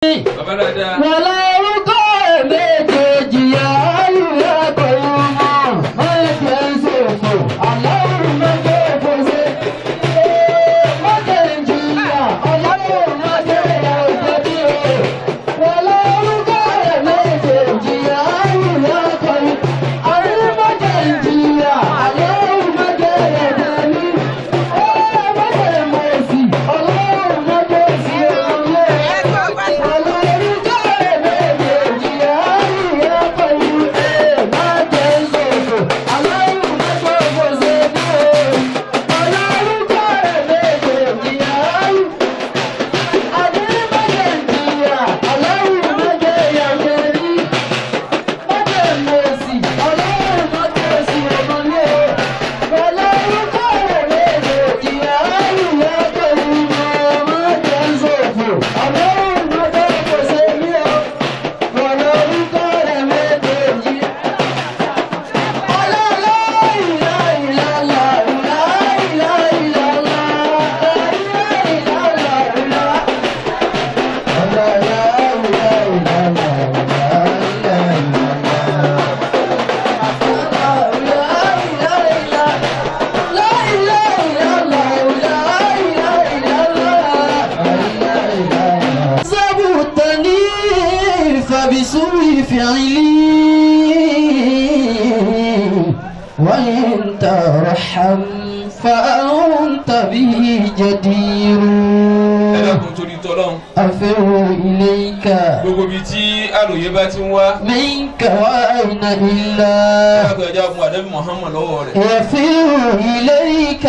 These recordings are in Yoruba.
bàbá dáadáa. wàlá orúkọ méjèèjì àlùyà pẹ̀lú mọ́ mọ́jẹ̀ ń sòfò aláwọ̀ mọ́jẹ̀ fòṣe. mọ́jẹ̀ ń jìyà aláwọ̀ mọ́jẹ̀ òjòjì o. wàlá orúkọ méjèèjì àlùyà pẹ̀lú àrùn mọ́jẹ̀ ń jìyà aláwọ̀ mọ́jẹ̀ òjòjì. mọ́jẹ̀ mọ̀ọ́sì aláwọ̀ mọ́jẹ̀ sí ọ̀rọ̀ زبطني فبسوء فعلي وإن ترحم فأنت به جدير ẹ dákun torí tọ́lọ́run. أفر إليك gbogbo ibi tí àròyé bá ti ń wá. منك وأين إلا káàkiri ẹja fún àdébí muhammad lọ́wọ́ rẹ̀. يفر إليك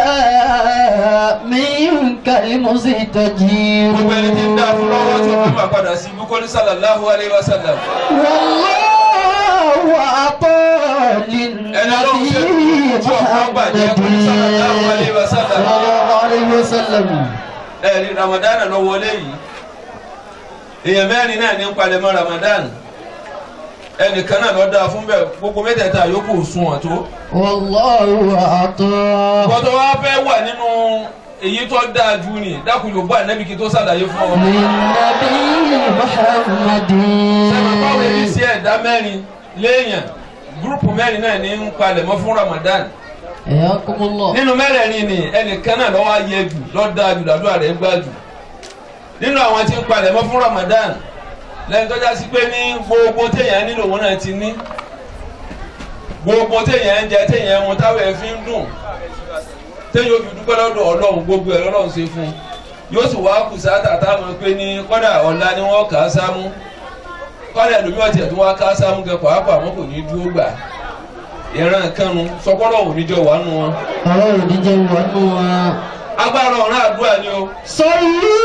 منك المستجير gbogbo ẹni tí ń dá fún lọ́wọ́ tí ó fi máa padà sí bukoli sallallahu alayhi wa sallam. والله أعطى ẹni ọlọ́run ṣe للنبي tí ọ̀pọ̀ gbàjẹ́ bukoli sallallahu alayhi wa صلى sallam. الله عليه وسلم ẹ̀rí ramadan lọ wọlé yìí èèyàn mẹ́rin náà ní ń palẹ̀mọ́ ramadan ẹnìkan náà lọ́ọ́ dáa fún bẹ́ẹ̀ gbogbo mẹ́tẹ̀ẹ̀ta yòókù sùn wọn tó. والله أعطى gbọ́dọ̀ wá fẹ́ wà nínú èyí tó dáa jù ní dákun yóò bá ànábì kí tó ṣàlàyé fún ọ. للنبي محمد sẹ́wọ̀n báwo ni sí ẹ̀dá mẹ́rin léèyàn gúrùpù mẹ́rin náà ní ń palẹ̀mọ́ fún ramadan حياكم الله nínú mẹ́rẹ̀ẹ̀rin ni ẹnìkan náà lọ́wọ́ ayé jù lọ́ọ́ dáa jù làdúrà rẹ̀ gbà jù nínú àwọn tí ń palẹ̀mọ́ fún ramadan lẹ́yìn tó já sí pé ní gbogbo téèyàn nílò òun náà ti ní gbogbo téèyàn ń jẹ téèyàn ń mu táwọn ẹ̀ fi ń dùn téèyàn ó fi dúpẹ́ lọ́dọ̀ ọlọ́run gbogbo ẹ̀ lọ́lọ́run ṣe fún un yóò sì wá kù sáà táwọn pé ní kọ́dà ọ̀la ni wọ́n kà á sámú kọ́dà ẹlòmíràn tiẹ̀ tó wá ká á sámú gẹ pàápàá wọn kò ní dúró gbà ìran kanu sọkọ́lọ́ òníjọ wà nù wọn. ọlọ́run níjẹ́ wọnú wa. agbára ọ̀ràn àdúrà ni o sọlú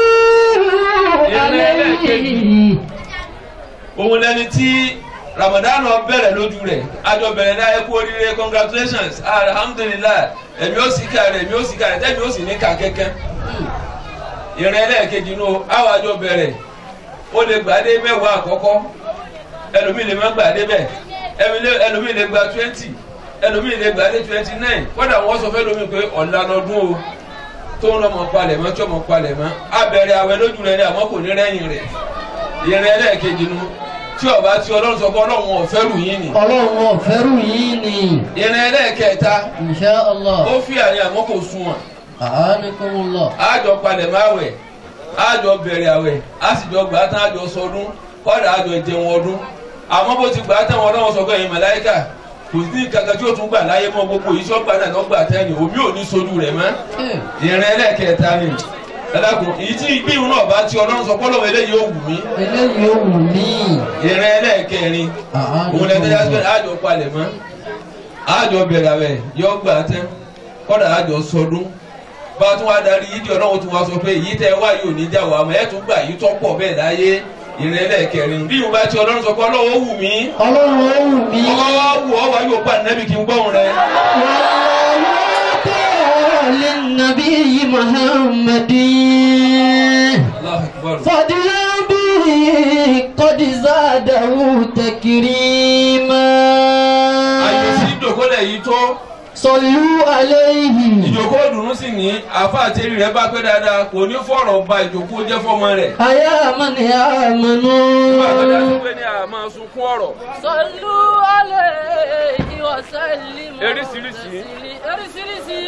alẹ́ òun lẹni tí ramadan bẹ̀rẹ̀ lójú rẹ̀ àjọ bẹ̀rẹ̀ náà ẹ kú oríire congratulations alhamdulilah ẹ̀mí ó sì ká rẹ̀ ẹ̀mí ó sì ká rẹ̀ tẹ́mi ó sì ní ká kẹ́kẹ́ ìrìn ẹlẹ́ẹ̀kejì nù àwọn àjọ bẹ̀rẹ̀ ó lè gbà dé mẹ́wàá àkọ́kọ́ ẹlòmíì lè má gbà dé bẹ́ẹ̀ ẹlòmíì lè gba twenty ẹlòmíì lè gbà dé twenty nine kódà wọ́n sọ fẹ́ lómi pé ọ̀la lọ́dún o tó ń lọ́mọ palẹ̀ mọ́ tí ọmọ palẹ̀ mọ́ abẹ́rẹ́ awẹ́ lójú rẹ̀ ni àmọ́ kò ní rẹ́yìn rẹ̀ ìrìn ẹlẹ́ẹ̀kejì nu tí ọba tí ọlọ́run sọ pé ọlọ́run ọ̀fẹ́ rù yín ni ọlọ́run ọ̀fẹ́rù yìí ni ìrìn ẹlẹ́ẹ̀kẹta insha Allah ó fi àyè àmọ́ kò sún wọn a'anakumullah àjọ palẹ̀ mọ́ àwẹ̀ àjọ bẹ̀rẹ̀ àwẹ̀ àsìjọ gbà tán àjọ sọdún kọ́dà àjọ jẹun ọdún àmọ́ bó ti gbà tán wọn ọlọ́run sọ pé ẹ̀yin màláíkà kò sí kankan tí ó tún gbà láyé mọ́ gbogbo yìí sọ́gbà náà lọ́gbà tẹ́ni òbí ò ní sojú rẹ̀ mọ́ ìrìn ẹlẹ́ẹ̀kẹta ni ẹlẹ́kùn èyí tí ìgbìyànjú náà bá ti ọlọ́run sọ pọ́lọ́wọ́ eléyìí ó wù mí eléyìí ó wù mí ìrìn ẹlẹ́ẹ̀kẹrin òun lẹ́tọ́ yá síbẹ̀ àjọ palẹ̀ mọ́ àjọ bẹ̀rẹ̀ àwẹ̀ yọ gbà tẹ́ kọ́dà àjọ sọdún bá tún wá darí yídìí ọlọ́run tún wá sọ pé èyí tẹ́ wá yóò ní jà wá mọ́ ẹ̀ tún gbà yìí tọ́ pọ̀ bẹ́ẹ̀ láyé ìrìn ẹlẹ́ẹ̀kẹrin bí mo bá ti ọlọ́run sọ pé ọlọ́run ó wù mí ọlọ́run ó wù mí ọkọ̀ wá wù ọ́ wá yóò pa nẹ́bí kí n gbọ́hùn rẹ. للنبي محمد Allahu Akbar. فضلا به قد زاده تكريما àyè sí ìdòkólẹ̀ yìí tó صلوا عليه ìjókòó dùnú sì ní àfa àtẹrí rẹ bá pé dáadáa kò ní fọ̀rọ̀ ba ìjókòó jẹ́ fọmọ rẹ̀. أيا من nígbà tó dá sí آمنوا pé ní àmọ́ sunkún ọ̀rọ̀ صلوا عليه وسلموا Eríṣiríṣi. تسلي- eríṣiríṣi.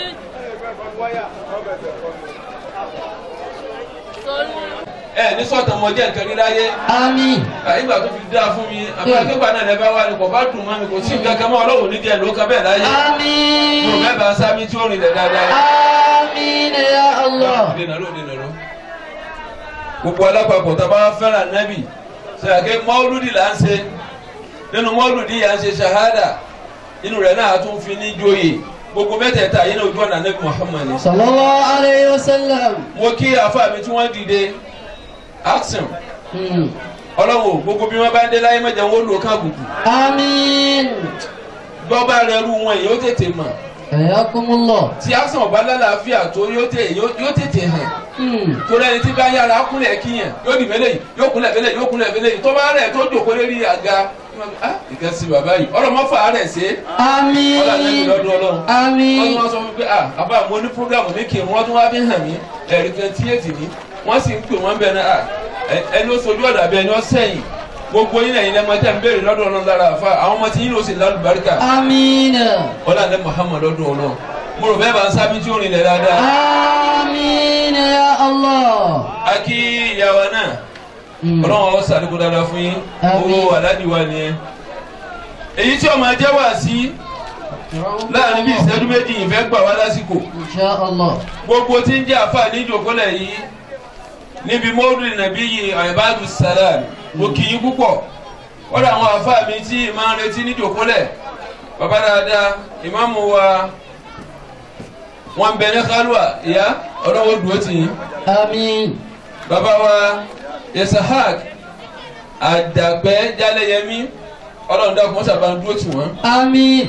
صلوا ẹ ní sọ̀tàn mọ jẹ́ nǹkan níláyé آمين ìgbà tó fi dáa fún mi àbúrò náà lẹ bá wà ní kò bá dùn mọ́ mi kò sí nǹkan kan mọ́ ọlọ́run ní díẹ̀ ló kan bẹ́ẹ̀ láyé mo آمين bẹ́ẹ̀ bá sámi tí ó rìn lẹ̀ dáadáa. آمين يا الله dènà ló dènà ló. gbogbo alápapọ̀ tá a bá fẹ́ràn nábì sàkè mọ́lúdì là ń ṣe nínú mọ́lúdì yà ń ṣe ṣahada inú rẹ̀ náà tún fi ní joyè gbogbo mẹ́tẹ̀ẹ̀ta yìí ní ojú ọ̀nà nábì Muhammad ni. صلى الله عليه وسلم mo kí àfa mi tí wọ́n dìde action مم. ọlọ́wọ́ gbogbo bí wọ́n bá ń dé láyé mẹ́jọ wọn ó lò ká gùgù آمين gbọ́bá rẹ̀ rú wọn yóò tètè mọ̀ حياكم الله tí action ọba lálàáfíà tó yóò tè- yóò- yóò tètè hàn مم. torí ẹni tí bá yára kúnlẹ̀ kíyàn yóò dì mẹ́lẹ̀ yìí yóò kúnlẹ̀ mẹ́lẹ̀ yìí yóò kúnlẹ̀ mẹ́lẹ̀ yìí tó bá rẹ̀ tó jòkó lérí àga ah ìkan sí bàbá yìí ọ̀rọ̀ mọ́fà rẹ̀ ṣe آمين ọ̀là lẹ́nu lọ́dún ọlọ́run wọ́n tún آمين wá sọ fún mi pé ah àbá mo ní programu ní kírun wọ́n tún wá fi hàn mí ẹ̀rí twenty eight ni wọ́n sì ń pè wọ́n bẹ́ẹ̀ náà ah ẹ- ẹni ó sojú ọ̀dà bẹ́ẹ̀ ni ó sẹ́yìn gbogbo yín lẹ́yìn lẹ́mọ tẹ́ ń béèrè lọ́dún ọlọ́run lára àfa àwọn ọmọ tí yín ló sì lálùbáríkà آمين ọ̀là lẹ́ Muhammad lọ́dún ọlọ́run mo rò bẹ́ẹ̀ bá ń sábí tí ó rìn lẹ̀ dáadáa آمين يا الله a kí ìyàwó náà مم. ọlọ́run ọ sàdúgbò dáadáa fún yín Àmín. owó aládìwá nìyẹn èyí tí ọmọ ẹjẹ wà sí láàrin bí ìṣẹ́jú méjì ìfẹ́ gbà wá lásìkò إن شاء الله gbogbo tí ń jẹ́ àfa ní ìjòkólẹ̀ yìí níbi mọ́ọ̀dù nàbí yìí àìbádù sàlám mo kì í púpọ̀ wọ́n dà àwọn àfa mi tí máa ń retí ní ìjòkólẹ̀ bàbá dáadáa ìmáàmù wa wọn bẹ ní kálúà ìyá ọlọ́wọ́ dùn ó tì yín آمين bàbá wa yesahak àdàgbẹ́ jálẹ̀yẹmí ọlọ́run dákun wọ́n sábà ń dúró tì wọ́n. آمين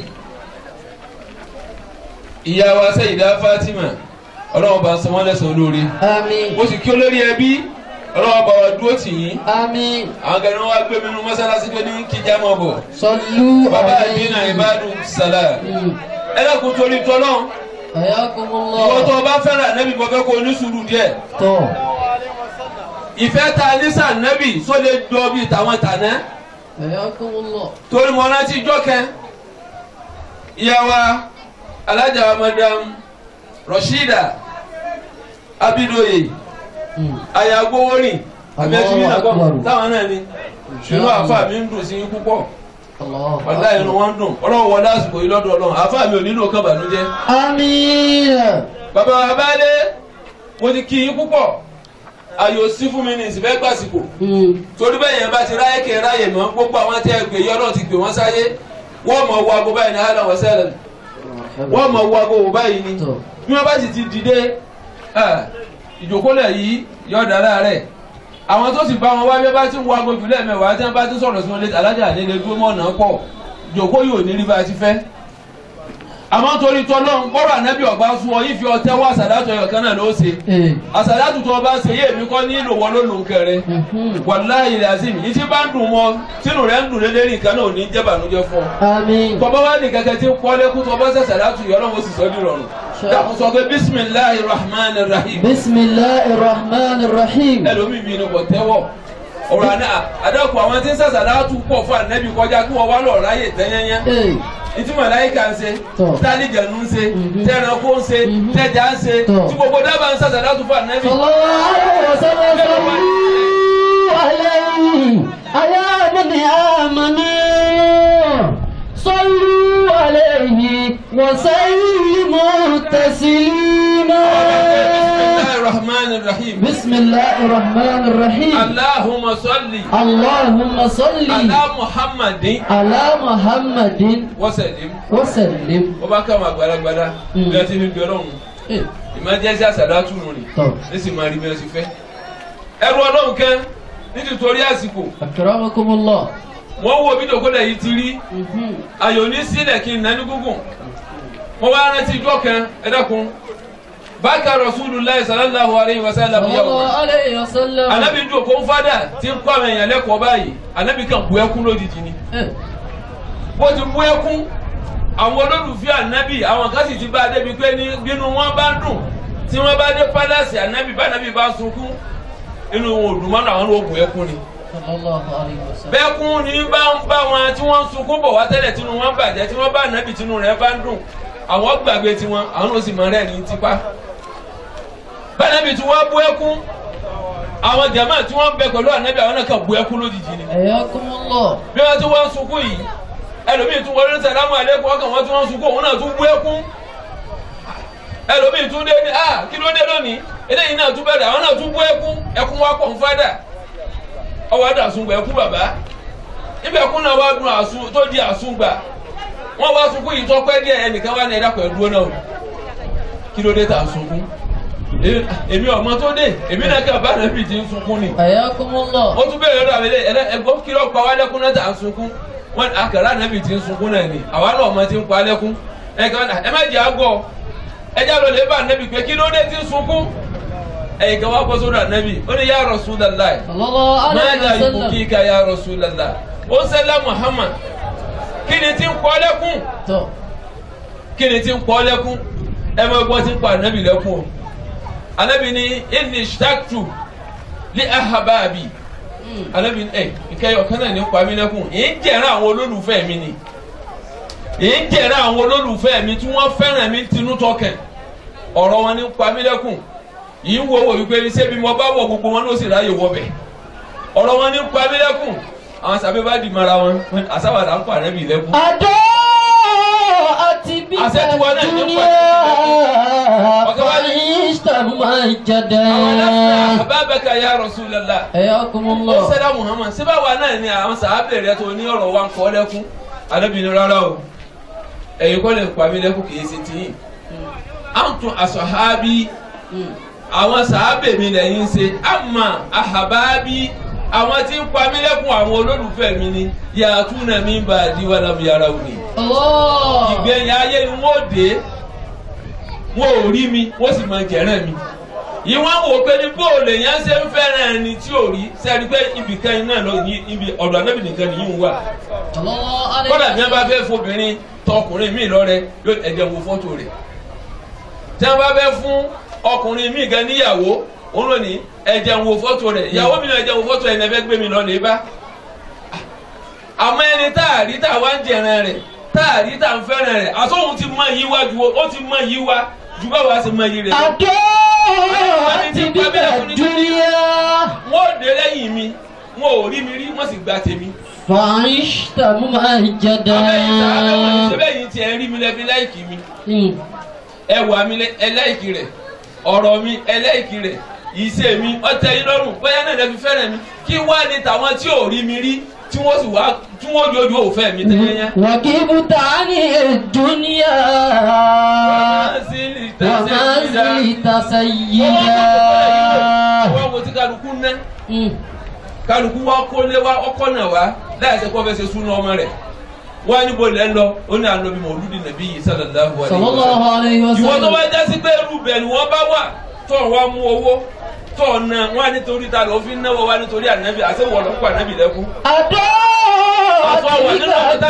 ìyá wa sẹ́yìndá fatima ọlọ́run bá ń san wọ́n lẹ́sàn-án lórí. آمين mo sì kí olórí ẹbí ọlọ́run bá wa dúró tì yín. آمين àwọn kan ní wọ́n wá gbé mi nínú mọ́sálásí pé ní kíjà mọ́ bọ̀. صلوا bàbá عليه àdínà ìbádù sàlá. مم. ẹ lẹ́kùn torí tọ́lọ́ حياكم ìwọ tó الله o bá fẹ́ràn nẹ́bí mo fẹ́ kó o ní sùúrù díẹ̀. تو ìfẹ́ ta ní sàn nẹ́bí sólè jọ bíi tàwọn tàná. حياكم الله torí mo rántí jọ́kẹ́ ìyá wa alájà wa madam rashida abidoye مم. ayagbowórin abẹ́túmí náà kọ́ Allahu Akbar. táwọn náà ni inú àfa mi ń dùn sí púpọ̀ الله ọ̀dà inú wọn ń dùn ọlọ́run wọlé àsìkò yìí lọ́dọ̀ ọlọ́run àfa mi ò nílò kán bànújẹ́ آمين bàbá wa baálé mo ti kí yín púpọ̀ ayò sí fún mi ní ìsìnfẹ́ gbàsìkò مم. torí bẹ́ẹ̀ yẹn bá ti ráyè kẹ́ ráyè mọ́ gbogbo àwọn tẹ́ ẹ gbé yọ náà ti gbé wọ́n sáyé wọ́n mọ̀ wọ ago báyìí ní hàlà wọ́n sẹ́lẹ̀ wọ́n mọ̀ wọ ago wò báyìí ni tó bí wọ́n bá sì ti dìde ah, ìjókòólẹ̀ yìí yọ̀ dá láàrẹ̀ àwọn tó sì bá wọn wá bí wọ́n bá ti ń wọ ago jù lẹ́ẹ̀mẹ́wàá tí wọ́n bá ti sọ̀rọ̀ sí wọn létí alájà àdéhùn dúró mọ́ ọ̀nà pọ̀ ìjókòó yóò ní rí bá a ti fẹ́ àmọ́ torí tọ́lọ́run bọ́rọ̀ ànábì ọ̀gbá fún ọ yìí fi ọtẹ́ wá àsàdátù ẹ̀yọ̀ kan náà ló ṣe ee àsàdátù tó o bá ṣe yé èmi kọ́ ní ìlò wọn ló lò ń kẹrẹ mhm. wàláyé lazim yìí tí bá ń dùn mọ́ tínú rẹ̀ ń dùn lélẹ́rìí nǹkan náà ò ní jẹ́ bànújẹ́ fún ọ. àmín tọ́ba wá ní kẹ̀kẹ́ tí ń kọ́ lẹ́kún tọ́ba ṣẹ̀ṣẹ̀ látù yọ ọlọ́run ó sì sọ ní ìrọ̀rùn. dàkú sọ pé bisimilahi rahman rahim bisimilahi rahman rahim ẹlòmíì mi ni kò tẹ́wọ̀ ọ̀rọ̀ àná àdàkù àwọn tí ń ṣẹ̀ṣẹ̀ látù pọ̀ fún ànábì kọjá kí wọ́n wá lọ ráyè tẹ́yẹ́yẹ́ ee ìtí màláíkà ń ṣe Tọ́. tálíjẹ̀nu ń ṣe Mhm. tẹ̀ránkó ń ṣe Mhm. tẹ̀já ń ṣe Tọ́. tí gbogbo dábàá ń ṣẹ̀ṣẹ̀ látù fún ànábì. sallallahu alaihi wasallam sallu alaihi ya bani amanu sallu alaihi wa sallimu taslima bisimilahi rahman rahim bismillahi rahman rahim allahumma salli اللهم صل ala muhammadin على محمد wasalim وسلم wọ́n bá ká àwọn àgbàlagbàdá Mm. bí wọ́n ti fi bí ọlọ́run إيه. ìmájẹ́sí àsàdátù nù ni طب nísìnyí máa rí bí wọ́n ti fẹ́. ẹrú ọlọ́run kẹ́ nítorí àsìkò أكرمكم الله wọ́n wo bí dòkólẹ̀ yìí ti rí مهم. ayò ní sílẹ̀ kí n nání gúngùn wọ́n wá rántí ijọ́ kan ẹ dákun bákà rasulullah sallallahu alayhi wa sallam صلى yawma الله عليه وسلم anabi dùn kó ń fádà tí ń kọ́ àwọn èèyàn lẹ́kọ̀ọ́ báyìí anabi kan bu ẹkún lójijì ni إيه. bó ti bu ẹkún àwọn olólùfẹ́ ànábì àwọn kan sì ti bá a débi pé ní bínú wọn bá dùn tí wọ́n bá dé pálásì ànábì bá ànábì bá sunkún inú wọn ò dùn mọ́nà àwọn oògùn ẹkún ni sallallahu alayhi wa sallam. bẹ́ẹ̀kún ni bá ń bá wọn tí wọ́n ń sunkún bọ̀ wá tẹ́lẹ̀ tínú wọn bàjẹ́ tí wọ́n bá ànábì tínú rẹ̀ bá ń dùn àwọn gbàgbé tiwọn àwọn ò sì mọ rẹ̀ ní tipa bá ànábì tí wọ́n bú ẹkún àwọn jàmáà tí wọ́n ń bẹ pẹ̀lú ànábì àwọn náà kàn bú ẹkún lójijì ni Ayakumullah. bí wọ́n ti wọ́n ń sunkún yìí ẹlòmíì tún wọlé sàlámù àlékún ọkàn wọn tí wọ́n ń sunkún òun náà tún bú ẹkún ẹlòmíì tún dé ní ah kí ló dé lónìí eléyìí náà tún bẹ̀rẹ̀ àwọn náà tún bú ẹkún ẹkún wa pọ̀ ń fádà ọwọ́ àdà àsungbà ẹkún bàbá níbi ẹkún náà wá dùn àsun tó di àsungbà wọ́n wá sunkún yìí tó pẹ́ díẹ̀ ẹnìkan wá ní ẹ̀dá pẹ̀lú dúró náà kí ló dé tà sunkún Èmi- èmi ọmọ tó dé èmi náà kà bá nàbì tí ń sunkún ni Ayakumullah. ó tún bẹ̀rẹ̀ lọ́dọ̀ àbẹ̀lẹ̀ ẹ̀rẹ́ ẹ̀gbọ́n kí ló pa wá lẹ́kún náà tà ń sunkún wọn àkàrà ànábì tí ń sunkún náà ni àwa náà ọmọ tí ń pa lẹ́kún ẹ̀kan náà ẹ má jẹ́ àgọ́ ẹjẹ́ lọ lè bá ànábì pé kí ló dé tí ń sunkún ẹ̀yìn kan wá bọ́ sódò ànábì ó ní ya Rasulullah sallallahu alayhi máa wa dà ikú sallam. kí ká ya Rasulullah ó sẹ́lá Muhammad kí ni tí ń pọ́ lẹ́kún tó kí ni tí ń pọ́ lẹ́kún ẹ máa gbọ́ tí ń pa ànábì lẹ́kún o ànábì ní inni ishtaktu li ahababi anabi ẹ nkẹyọ kan náà ní pa mí lẹ́kùn yìí ń jẹ̀rán àwọn olólùfẹ́ mi ni yìí ń jẹ̀rán àwọn olólùfẹ́ mi tí wọ́n fẹ́ràn mi tinú tọkàn ọ̀rọ̀ wọn ní pa mí lẹ́kùn yìí ń wo wò wípé ní sẹ́bi mo bá wọ̀ gbogbo wọn ló sì ráyè wọbẹ̀ ọ̀rọ̀ wọn ní pa mí lẹ́kùn àwọn sábẹ́ bá di mara wọn àsáwàdà ń pa ànábì lẹ́kùn. adó àti bí Àṣẹ tí wọn náà ní dúníà Ọ̀gá wa ní- fàyíṣtàmà jẹdẹ. àwọn náà àbábẹ́ka ya Rasulullah ó Ayakumullah. sẹ́dá Muhammad síbá wa náà ni àwọn sàábẹ̀ rẹ tó ní ọ̀rọ̀ wa ń kọ́ lẹ́kún alábìnrin rárá o ẹ̀yin kọ́ lè pa mí lẹ́kún kì í ṣe tiyín àǹtún àṣọ̀hábí àwọn sàábẹ̀ mi lẹ́yìn ṣe àmà àhàbábí àwọn tí ń pa mí lẹ́kún àwọn olólùfẹ́ mi ni yàtúnà mi bá a di wàlámù yàrá òní Allah. ìgbẹ̀yìn ayé ni wọ́n dé wọ́n ò rí mi wọ́n sì máa jẹ̀rán mi ìwọ́n wò pé ní bóòlù yẹn ṣe ń fẹ́ràn ẹni tí ò rí sẹ́ni pé ibì kan iná lọ ní ibi ọ̀dọ̀ anábì nìkan nìyí ń wà Sallallahu alayhi kọ́dà wa bí wọ́n bá fẹ́ fobìnrin tọkùnrin míì lọ́rẹ yóò ẹ̀jẹ̀ wo fọ́tò rẹ̀ tí wọ́n bá fẹ́ fún ọkùnrin míì gan níyàwó òun ló ní ẹ̀jẹ̀ wo fọ́tò rẹ̀ ìyàwó mi náà ẹ̀jẹ̀ wo fọ́tò ẹ̀ ní ẹ fẹ́ gbé mi lọ lè bá àmọ́ ẹni tá a rí tá a wá ń jẹran rẹ̀ tá a rí tá a ń fẹ́ràn rẹ̀ àtọ́hún ti mọ yí wá ju ó ti mọ yí wá ju báwa ṣe mọ yí rẹ̀ lọ. adó àti bí dúníà wọ́n ò dé lẹ́yìn mi wọ́n ò rí mi rí wọ́n sì gba tèmi. fàyíṣtàmà jẹdẹ. abẹ́yìn sàábẹ́ wọn ní sẹ́bẹ̀yìn tí ẹ rí mi lẹ́bi láìkì mi Hmm. ẹwà mi lẹ- ẹ láìkì rẹ̀ ọ̀rọ̀ mi ẹ láìkì rẹ̀ ìṣe mi ọ̀tẹ̀ yín lọ́rùn bóyá náà lẹ́fi fẹ́ràn mi kí wá ní tàwọn tí ò rí mi rí tí wọ́n sì wá tí wọ́n jojú òfẹ́ mi tẹ́yẹ́yẹ́. وكبت عن الدنيا وما زلت سيدا wọ́n wo tí kálukú ná Hmm. kálukú wá kólé wá ọkọ náà wá láì sẹ́ kó fẹ́ ṣe súná ọmọ rẹ̀ wọ́n á níbo lẹ́ ń lọ ó ní àná bí mọ̀lúdì nàbí yìí sallallahu alaihi صلى wasallam. الله عليه ìwọ tó وسلم bá jásí pé irú bẹ̀ ni wọ́n bá wà tó ń wá mú owó tó ń ná wọn á nítorí ta ló fi ń náwó wá nítorí ànábì àti wọ́n ló ń pa ànábì lẹ́kún. أدعو تلك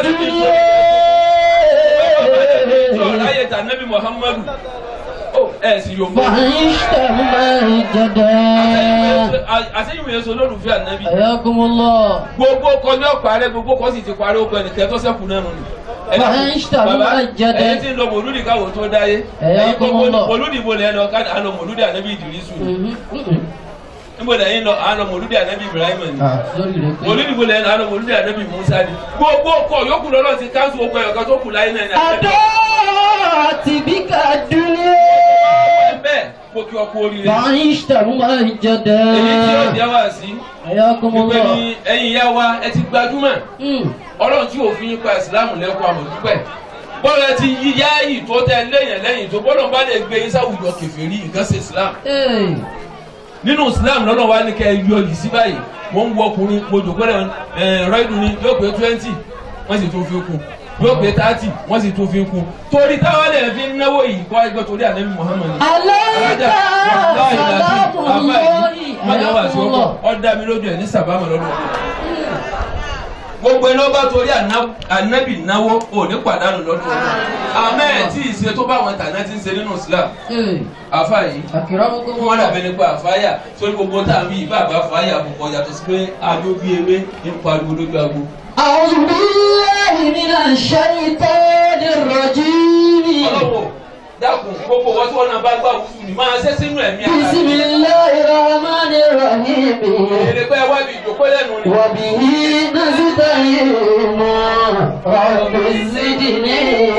tó الدنيا láyé tà ànábì muhammadu ó ẹ̀ sì yóò mọ́. فعشت ممجدا àtẹ̀yìn yẹn sọ lólùfẹ́ ànábì. حياكم الله gbogbo kọ ní ọ̀pá rẹ gbogbo kọ sì ti parí ó pẹ́ nìkẹ́ tó sẹ́kù náà nù. Bàbá ń ṣàbí máa jẹ́dẹ́. ẹ̀yin tí ń lọ mòlúdì káwọ́ tó dáyé. Ẹ̀yà ẹ̀yin kọ́mọ́ gbogbo lọ. mòlúdì bo lẹ́yìn lọ ká àlọ mòlúdì ànábì ìdìrísù ni. Mhm. Mhm. níbo lẹ́yìn lọ àlọ mòlúdì ànábì ibrahim ni. Ah, lórí rẹ̀ pé. mòlúdì bo lẹ́yìn àlọ mòlúdì ànábì musa ni. gbogbo kọ yòókù lọ́lọ́ ti káńsù ogun ẹ̀yọ̀kan tó kù láyé náà ní ànábì. أدعو بك الدنيا bẹ́ẹ̀ mo kí ọ kú oríire. فعشت ممجدا èyí tí ó jẹ́ wá sí. حياكم wípé الله ní ẹ̀yin ìyá wa ẹ ti gbajúmọ̀. Mm. ọlọ́run tí òfin yín pa ìsìláàmù lẹ́kọ̀ọ́ àmọ̀dúpẹ́ bọ́lá ti yí yáàyì tó tẹ lẹ́yìn lẹ́yìn tó bọ́lá bá lè gbé yín sáwùjọ kèfèrí nǹkan ṣe ìsìláàmù Hey. nínú ìsìláàmù lọ́nà wa ní kẹ́ ẹ yọ yìí sí báyìí mo ń wọ ọkùnrin mo jòkó rẹ̀ ẹ̀ rọ́ìdù ni yóò pé twenty wọ́n sì tún fi kún yóò pé thirty wọ́n sì tún fi kún torí táwọn lè fi ń náwó yìí kọ́ ẹgbẹ́ torí ànábì Muhammad عليك سلام الله mọ̀jà wà sí حياكم ọkọ̀ الله ọ̀dà mi lójú ẹ̀ ní sàbámọ̀ lọ́dún ọdún gbogbo ẹni ọba torí àná- ànábì náwó ò ní pàdánù lọ́dún àmọ́ ẹ̀ tí ì ṣe tó bá àwọn tàná ti ń ṣe nínú Islam àfa yìí أكرمكم fún wọn الله dàbẹ nípa àfáyà sórí gbogbo tá à ń bí ìbá àbá àfáyà àbùkọ yàtọ̀ sí pé adó bí ewé ń pariwo lójú agbo. أعوذ بالله من الشيطان الرجيم ọlọ́wọ́ dákun gbogbo wọn tí wọn náà bá gbà wúfù ní máa ṣe sínú ẹ̀mí ara بسم الله الرحمن الرحيم èrè pé wá bí ìjókòó lẹ́nu ni. وبه نستعين رب زدني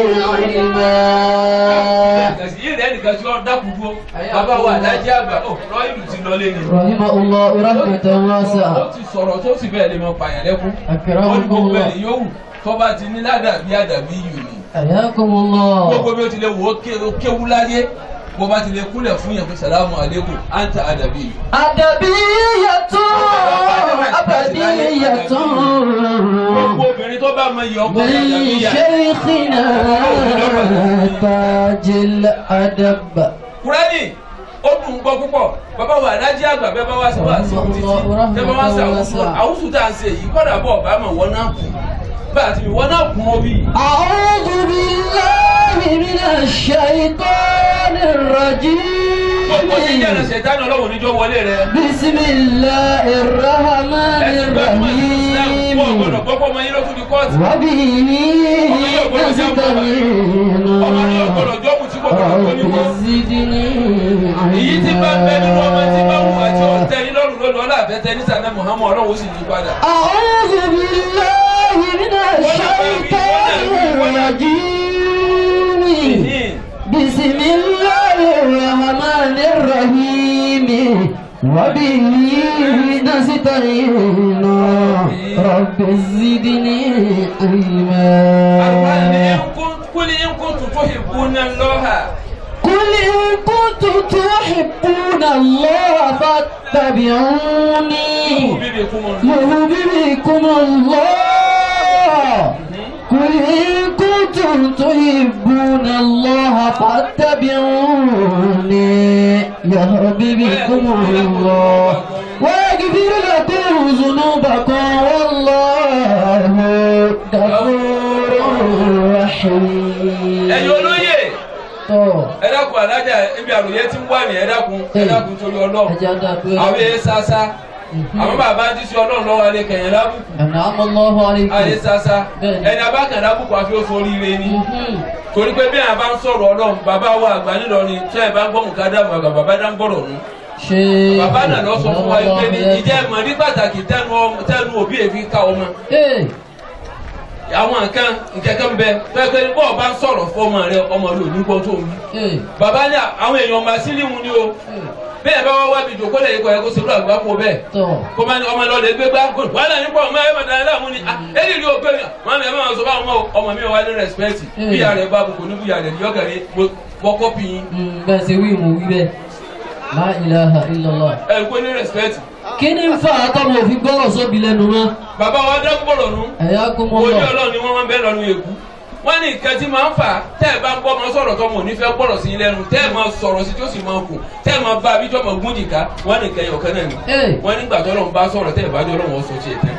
علما kàsí yìí rẹ̀ nìkan tí wọ́n dákun dúró bàbá wa alájẹ́ àgbà ó rọ ìlú ti lọ lé ni. رحمه الله رحمة ó واسعة ti sọ̀rọ̀ tó sì bẹ́ẹ̀ lè mọ pààyàn lẹ́kún. ó ní أكرمكم gbogbo الله ẹ̀ yòówù tó bá ti ní ládàbí àdàbí yìí ni. حياكم gbogbo الله bí ó ti lè wò ó ké- ó kéwu láyé bó bá ti lè kúnlẹ̀ fún yẹn fún sàlámù àlékún àǹtà àdàbí yìí. أدبية أبدية gbogbo obìnrin tó bá mọ iye ọkọ من àdàbí yà. شيخنا تاج الأدب kúrẹ́nì ó dùn gbọ́ púpọ̀ bàbá wa alájí àgbà bẹ́ẹ̀ bá wá sí wá sí títí bẹ́ẹ̀ bá wá sí àwùjọ àwùjọ tá à ń ṣe yìí kọ́dà bọ̀ bá mọ̀ wọ́n náà kù bá a ti wọ́n náà kù mọ́ bí. أعوذ بالله من الشيطان gbogbo tí jẹ́ ẹ̀rọ الرجيم ṣẹ̀dánù ọlọ́run níjọ́ wọlé rẹ. بسم الله الرحمن ẹ̀sìn bẹ́ẹ̀ mọ̀ ní islam kó o gbọ́dọ̀ الرحيم gbọ́pọ̀ ọmọ yín ló tún di kóòtù. وبه نستعين ọmọ yín gbọ́dọ̀ jọ́kù tí kò gbọ́dọ̀ tó ní رب kó. زدني èyí tí bá ń bẹ nínú ọmọ tí bá wù علما àti ọ̀tẹ́ ní lọ́rùn lọ́dọ̀ ọlọ́àbẹ̀tẹ̀ ní sànẹ́ muhammed ọlọ́run ó sì yí padà. أعوذ بالله من الشيطان الرجيم بسم الله الرحمن الرحيم وبه نستعين رب زدني علما kúlì ń kún tuntun ìbúná lọ́hà. قل إن كنتم تحبون الله فاتبعوني bíbí kú mọ́. يهديكم الله قل إن كنتم تحبون الله فاتبعوني يهديكم الله ويغفر لكم ذنوبكم والله غفور رحيم ẹ̀yin olóyè tó ẹ dákun alájà ibi àròyé tí ń wà ní ẹ dákun ẹ dákun torí ọlọ́run ẹjẹ dàgbé àwọn èyí sásá àwọn bàbá ti sọ ọlọ́run lọ́wọ́ alẹ́ kẹ̀yìn lábùkù أنعم الله alẹ́ عليكم sásá Bẹ́ẹ̀ni. ẹni abákan lábùkù àfi ó forí ire ni Mhm. torí pé bí àwọn bá ń sọ̀rọ̀ ọlọ́run bàbá wa àgbà nílọrin tí ẹ bá ń gbọ́ mùkádàmù àgbà bàbá dá ń gbọ́rọ̀ nù ṣe bàbá náà lọ sọ fún wa pé ní ìjẹ́ ìmọ̀ ní pàtàkì tẹnu ọmọ- tẹnu òbí èfi ká ọmọ Ee, àwọn nǹkan nkẹ́kẹ́ ń bẹ pẹ́pẹ́ bọ́ọ̀ bá ń sọ̀rọ̀ fọmọ rẹ ọmọ rẹ ò ní gbọ́ tó ń wí. ee, bàbá ní àwọn èèyàn máa sílí mu ni o ee, bẹ́ẹ̀ bá wá wá bí ìjòkó lẹ́yìn kọ́ ẹ kó ṣe ló àgbà pọ̀ bẹ́ẹ̀ tọ̀. kó máa ní ọmọ lọ́ọ́ lè gbé gbá kó wàhálà nípa ọmọ ẹ máa dáná láàmú ni ah ẹni rí ògbé mi máa mi ẹ máa sọ fún àwọn ọmọ mi wà ní rẹ́spẹ̀tì Mm. bí ìyá rẹ̀ bá bùkún ní bùyà rẹ̀ yọ̀gàrí wọ́kọ́ pì yín Mm, Bẹ́ẹ̀ ṣe wí mo wí bẹ́ẹ̀. La ilaha illallah. ẹ kó ní rẹ́spẹ̀tì. Kí ni ń fa àtọ́mọ̀ òfin gbọ́rọ̀ sóbi lẹ́nu mọ́? bàbá wa dákúbọ̀rọ̀ nù Ẹ̀yà kó mọ́ ojú lọ. ọlọ́run ni wọ́n máa ń bẹ́ lọ́nu èkú wọ́n ní nǹkan tí máa ń fà tẹ́ ẹ bá ń gbọ́ ọmọ sọ̀rọ̀ tọmọ ò ní fẹ́ gbọ́rọ̀ sí i lẹ́nu tẹ́ ẹ máa sọ̀rọ̀ sí tí ó sì máa kù tẹ́ ẹ máa bá abíjọ́ máa gún jìká wọ́n ní nǹkan ẹ̀yọ̀kan náà ni Ee, wọ́n nígbà tó ọlọ́run bá sọ̀rọ̀ tẹ́ ẹ bá jọ ọlọ́run ọ̀sọ̀ tiẹ̀ tán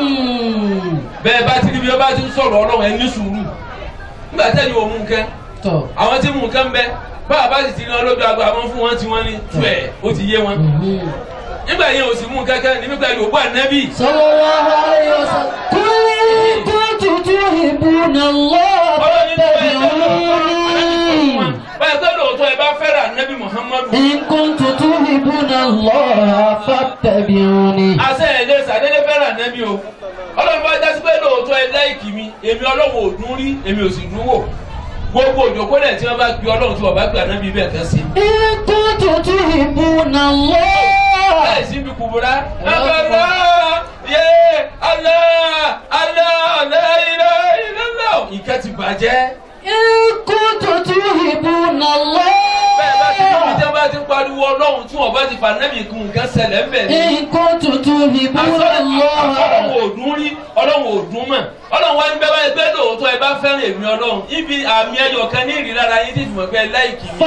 mm, bẹ́ẹ̀ bá ti rí bí ó bá ti ń sọ̀rọ̀ ọlọ́run ẹ ní sùúrù nígbà tẹ́ni ò mú nǹkan tọ̀. àwọn tí mú nǹkan bẹ báwa bá sì ti rí wọn lójú agbo àwọn fún wọn tí wọ́n ní tú ẹ̀ ó ti yé wọn Mhm. nígbà yẹn ò sì mú kankan ní nígbà yóò bọ́ ànábì Sallallahu alayhi wa sallam. Qul in kuntum tuhibbuna Allah ọlọ́run ní bẹ́ẹ̀ fattabi'uni. báyìí pé lóòótọ́ ẹ bá fẹ́ràn ànábì Muhammadu إن كنتم تحبون الله فاتبعوني àṣẹ ẹ̀ lè sàdédé fẹ́ràn ànábì o ọlọ́run bá dá sí pé lóòótọ́ ẹ láìkì mi èmi ọlọ́run ò dún rí èmi ò sì dún wò gbogbo òjòkó náà tí wọ́n bá pe ọlọ́run tí wọ́n bá pe ànábì bẹ́ẹ̀ kan sí. إن كنتم تحبون الله láì sí ibi kùbúrá abala yé alá alá alá ilá ilá ilá nǹkan ti bàjẹ́. إن كنتم تحبون الله bẹ́ẹ̀ bá ti níbi tí wọ́n bá ti ń pariwo ọlọ́run tí wọ́n bá ti fà nẹ́bì kún nǹkan ṣẹlẹ̀ ń bẹ̀ ni. إن كنتم تحبون ọlọ́run الله ò dún rí ọlọ́run ò dún mọ̀ ọlọ́run wá ní bẹ́ẹ̀ báyìí pé lóòótọ́ ẹ bá fẹ́ràn èmi ọlọ́run ibi àmì ẹyọ kan ní ìrírára yín tí ìfìmọ̀ pé láìkì mi.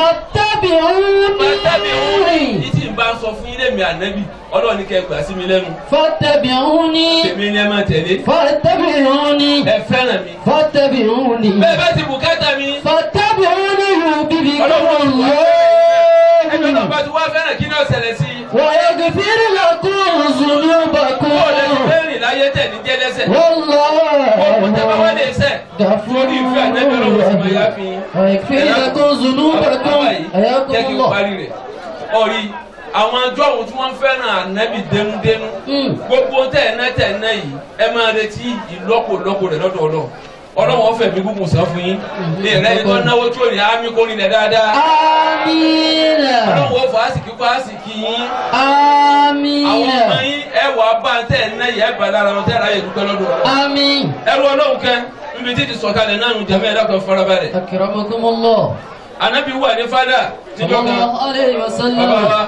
Fàtẹ́bí òun ní فاتبعوني tí n bá sọ fún yín lèmi ànábì ọlọ́run ní kẹ́ ẹ gbà sí mi lẹ́nu. فاتبعوني Tèmi ni ẹ máa tẹ̀lé. فاتبعوني Ẹ fẹ́ràn mi. فاتبعوني Bẹ́ẹ̀ bá ti bùkátà mi. فاتبعوني يحببكم Ọlọ́run ti wá Ẹgbẹ́ náà الله bá ti wá fẹ́ràn kí ni ó ṣẹlẹ̀ sí i. ويغفر لكم Kó o lè ti ذنوبكم fẹ́ rìn láyé tẹ̀ ní jẹ́lẹ́sẹ̀. والله Ọ̀pọ̀ tẹ́ bá wá lè sẹ̀. غفور Lórí ìfẹ́ ànábì ọlọ́run sì máa yá fi yín. ويغفر لكم ذنوبكم حياكم jẹ́ kí n الله parí rẹ̀ ọ̀rí àwọn àjọ òun tí wọ́n fẹ́ràn ànábì dénúdénú Mm. gbogbo tẹ̀ẹ̀ná tẹ̀ẹ̀ná yìí ẹ máa retí ìlọ́pọ̀lọpọ̀ rẹ̀ lọ́dọ̀ ọlọ́ ọlọ́wọ́ ọ̀fẹ́ mi gúngun sàn fún yín ní ìrẹ́ ni tó náwó tí ò ní àmì kó rinlẹ̀ dáadáa آمين ọlọ́wọ́ ọ̀fọ̀ àsìkí kó àsìkí yín آمين àwọn ọmọ yín ẹ wà bá tẹ̀ẹ̀ná yìí ẹ bá lára wọn tẹ̀ẹ̀rẹ́ ayé dúpẹ́ lọ́dọ̀ ọlọ́ آمين ẹrú ọlọ́run kẹ níbi títí sọ̀kalẹ̀ náà nù jẹ́mẹ́ ẹ̀dá kan farabalẹ̀ أكرمكم الله ànábì wà ní fádà صلى níjọ́ kan الله عليه bàbá وسلم wa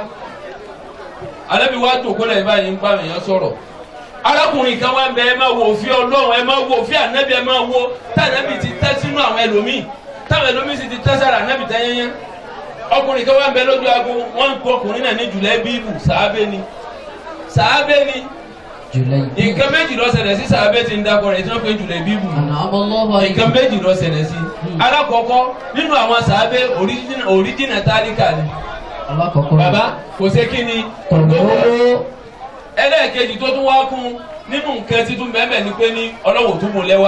anabi wa tó kó lẹ́yìn báyìí ń bá mi yẹn sọ̀rọ̀ arákùnrin kan wá ń bẹ ẹ máa wo òfin ọlọ́run ẹ máa wo òfin ànábì ẹ máa wo tànábì ti tẹ́ sínú àwọn ẹlòmíì táwọn ẹlòmíì sì ti tẹ́ sára ànábì tẹ́ yẹnyẹn ọkùnrin kan wá ń bẹ lójú aago wọ́n ń kó ọkùnrin náà ní jùlẹ̀ bíbù sàábé ni sàábé ni جليل nǹkan méjì ló ṣẹlẹ̀ sí sàábé ti ń dakọ̀ rẹ̀ tí wọ́n pe jùlẹ̀ bíbù أنعم الله عليك nǹkan méjì ló ṣẹlẹ̀ sí alákọ̀ọ́kọ́ nínú àwọn sàábé òríjìnà tálíkà ni الله كفر bàbá kò sé kí ni قلوب ẹlẹ́ẹ̀kejì tó tún wá kún nínú nǹkan títún bẹ́ẹ̀ ni pé ní ọlọ́wọ́ tó mú lẹ́wà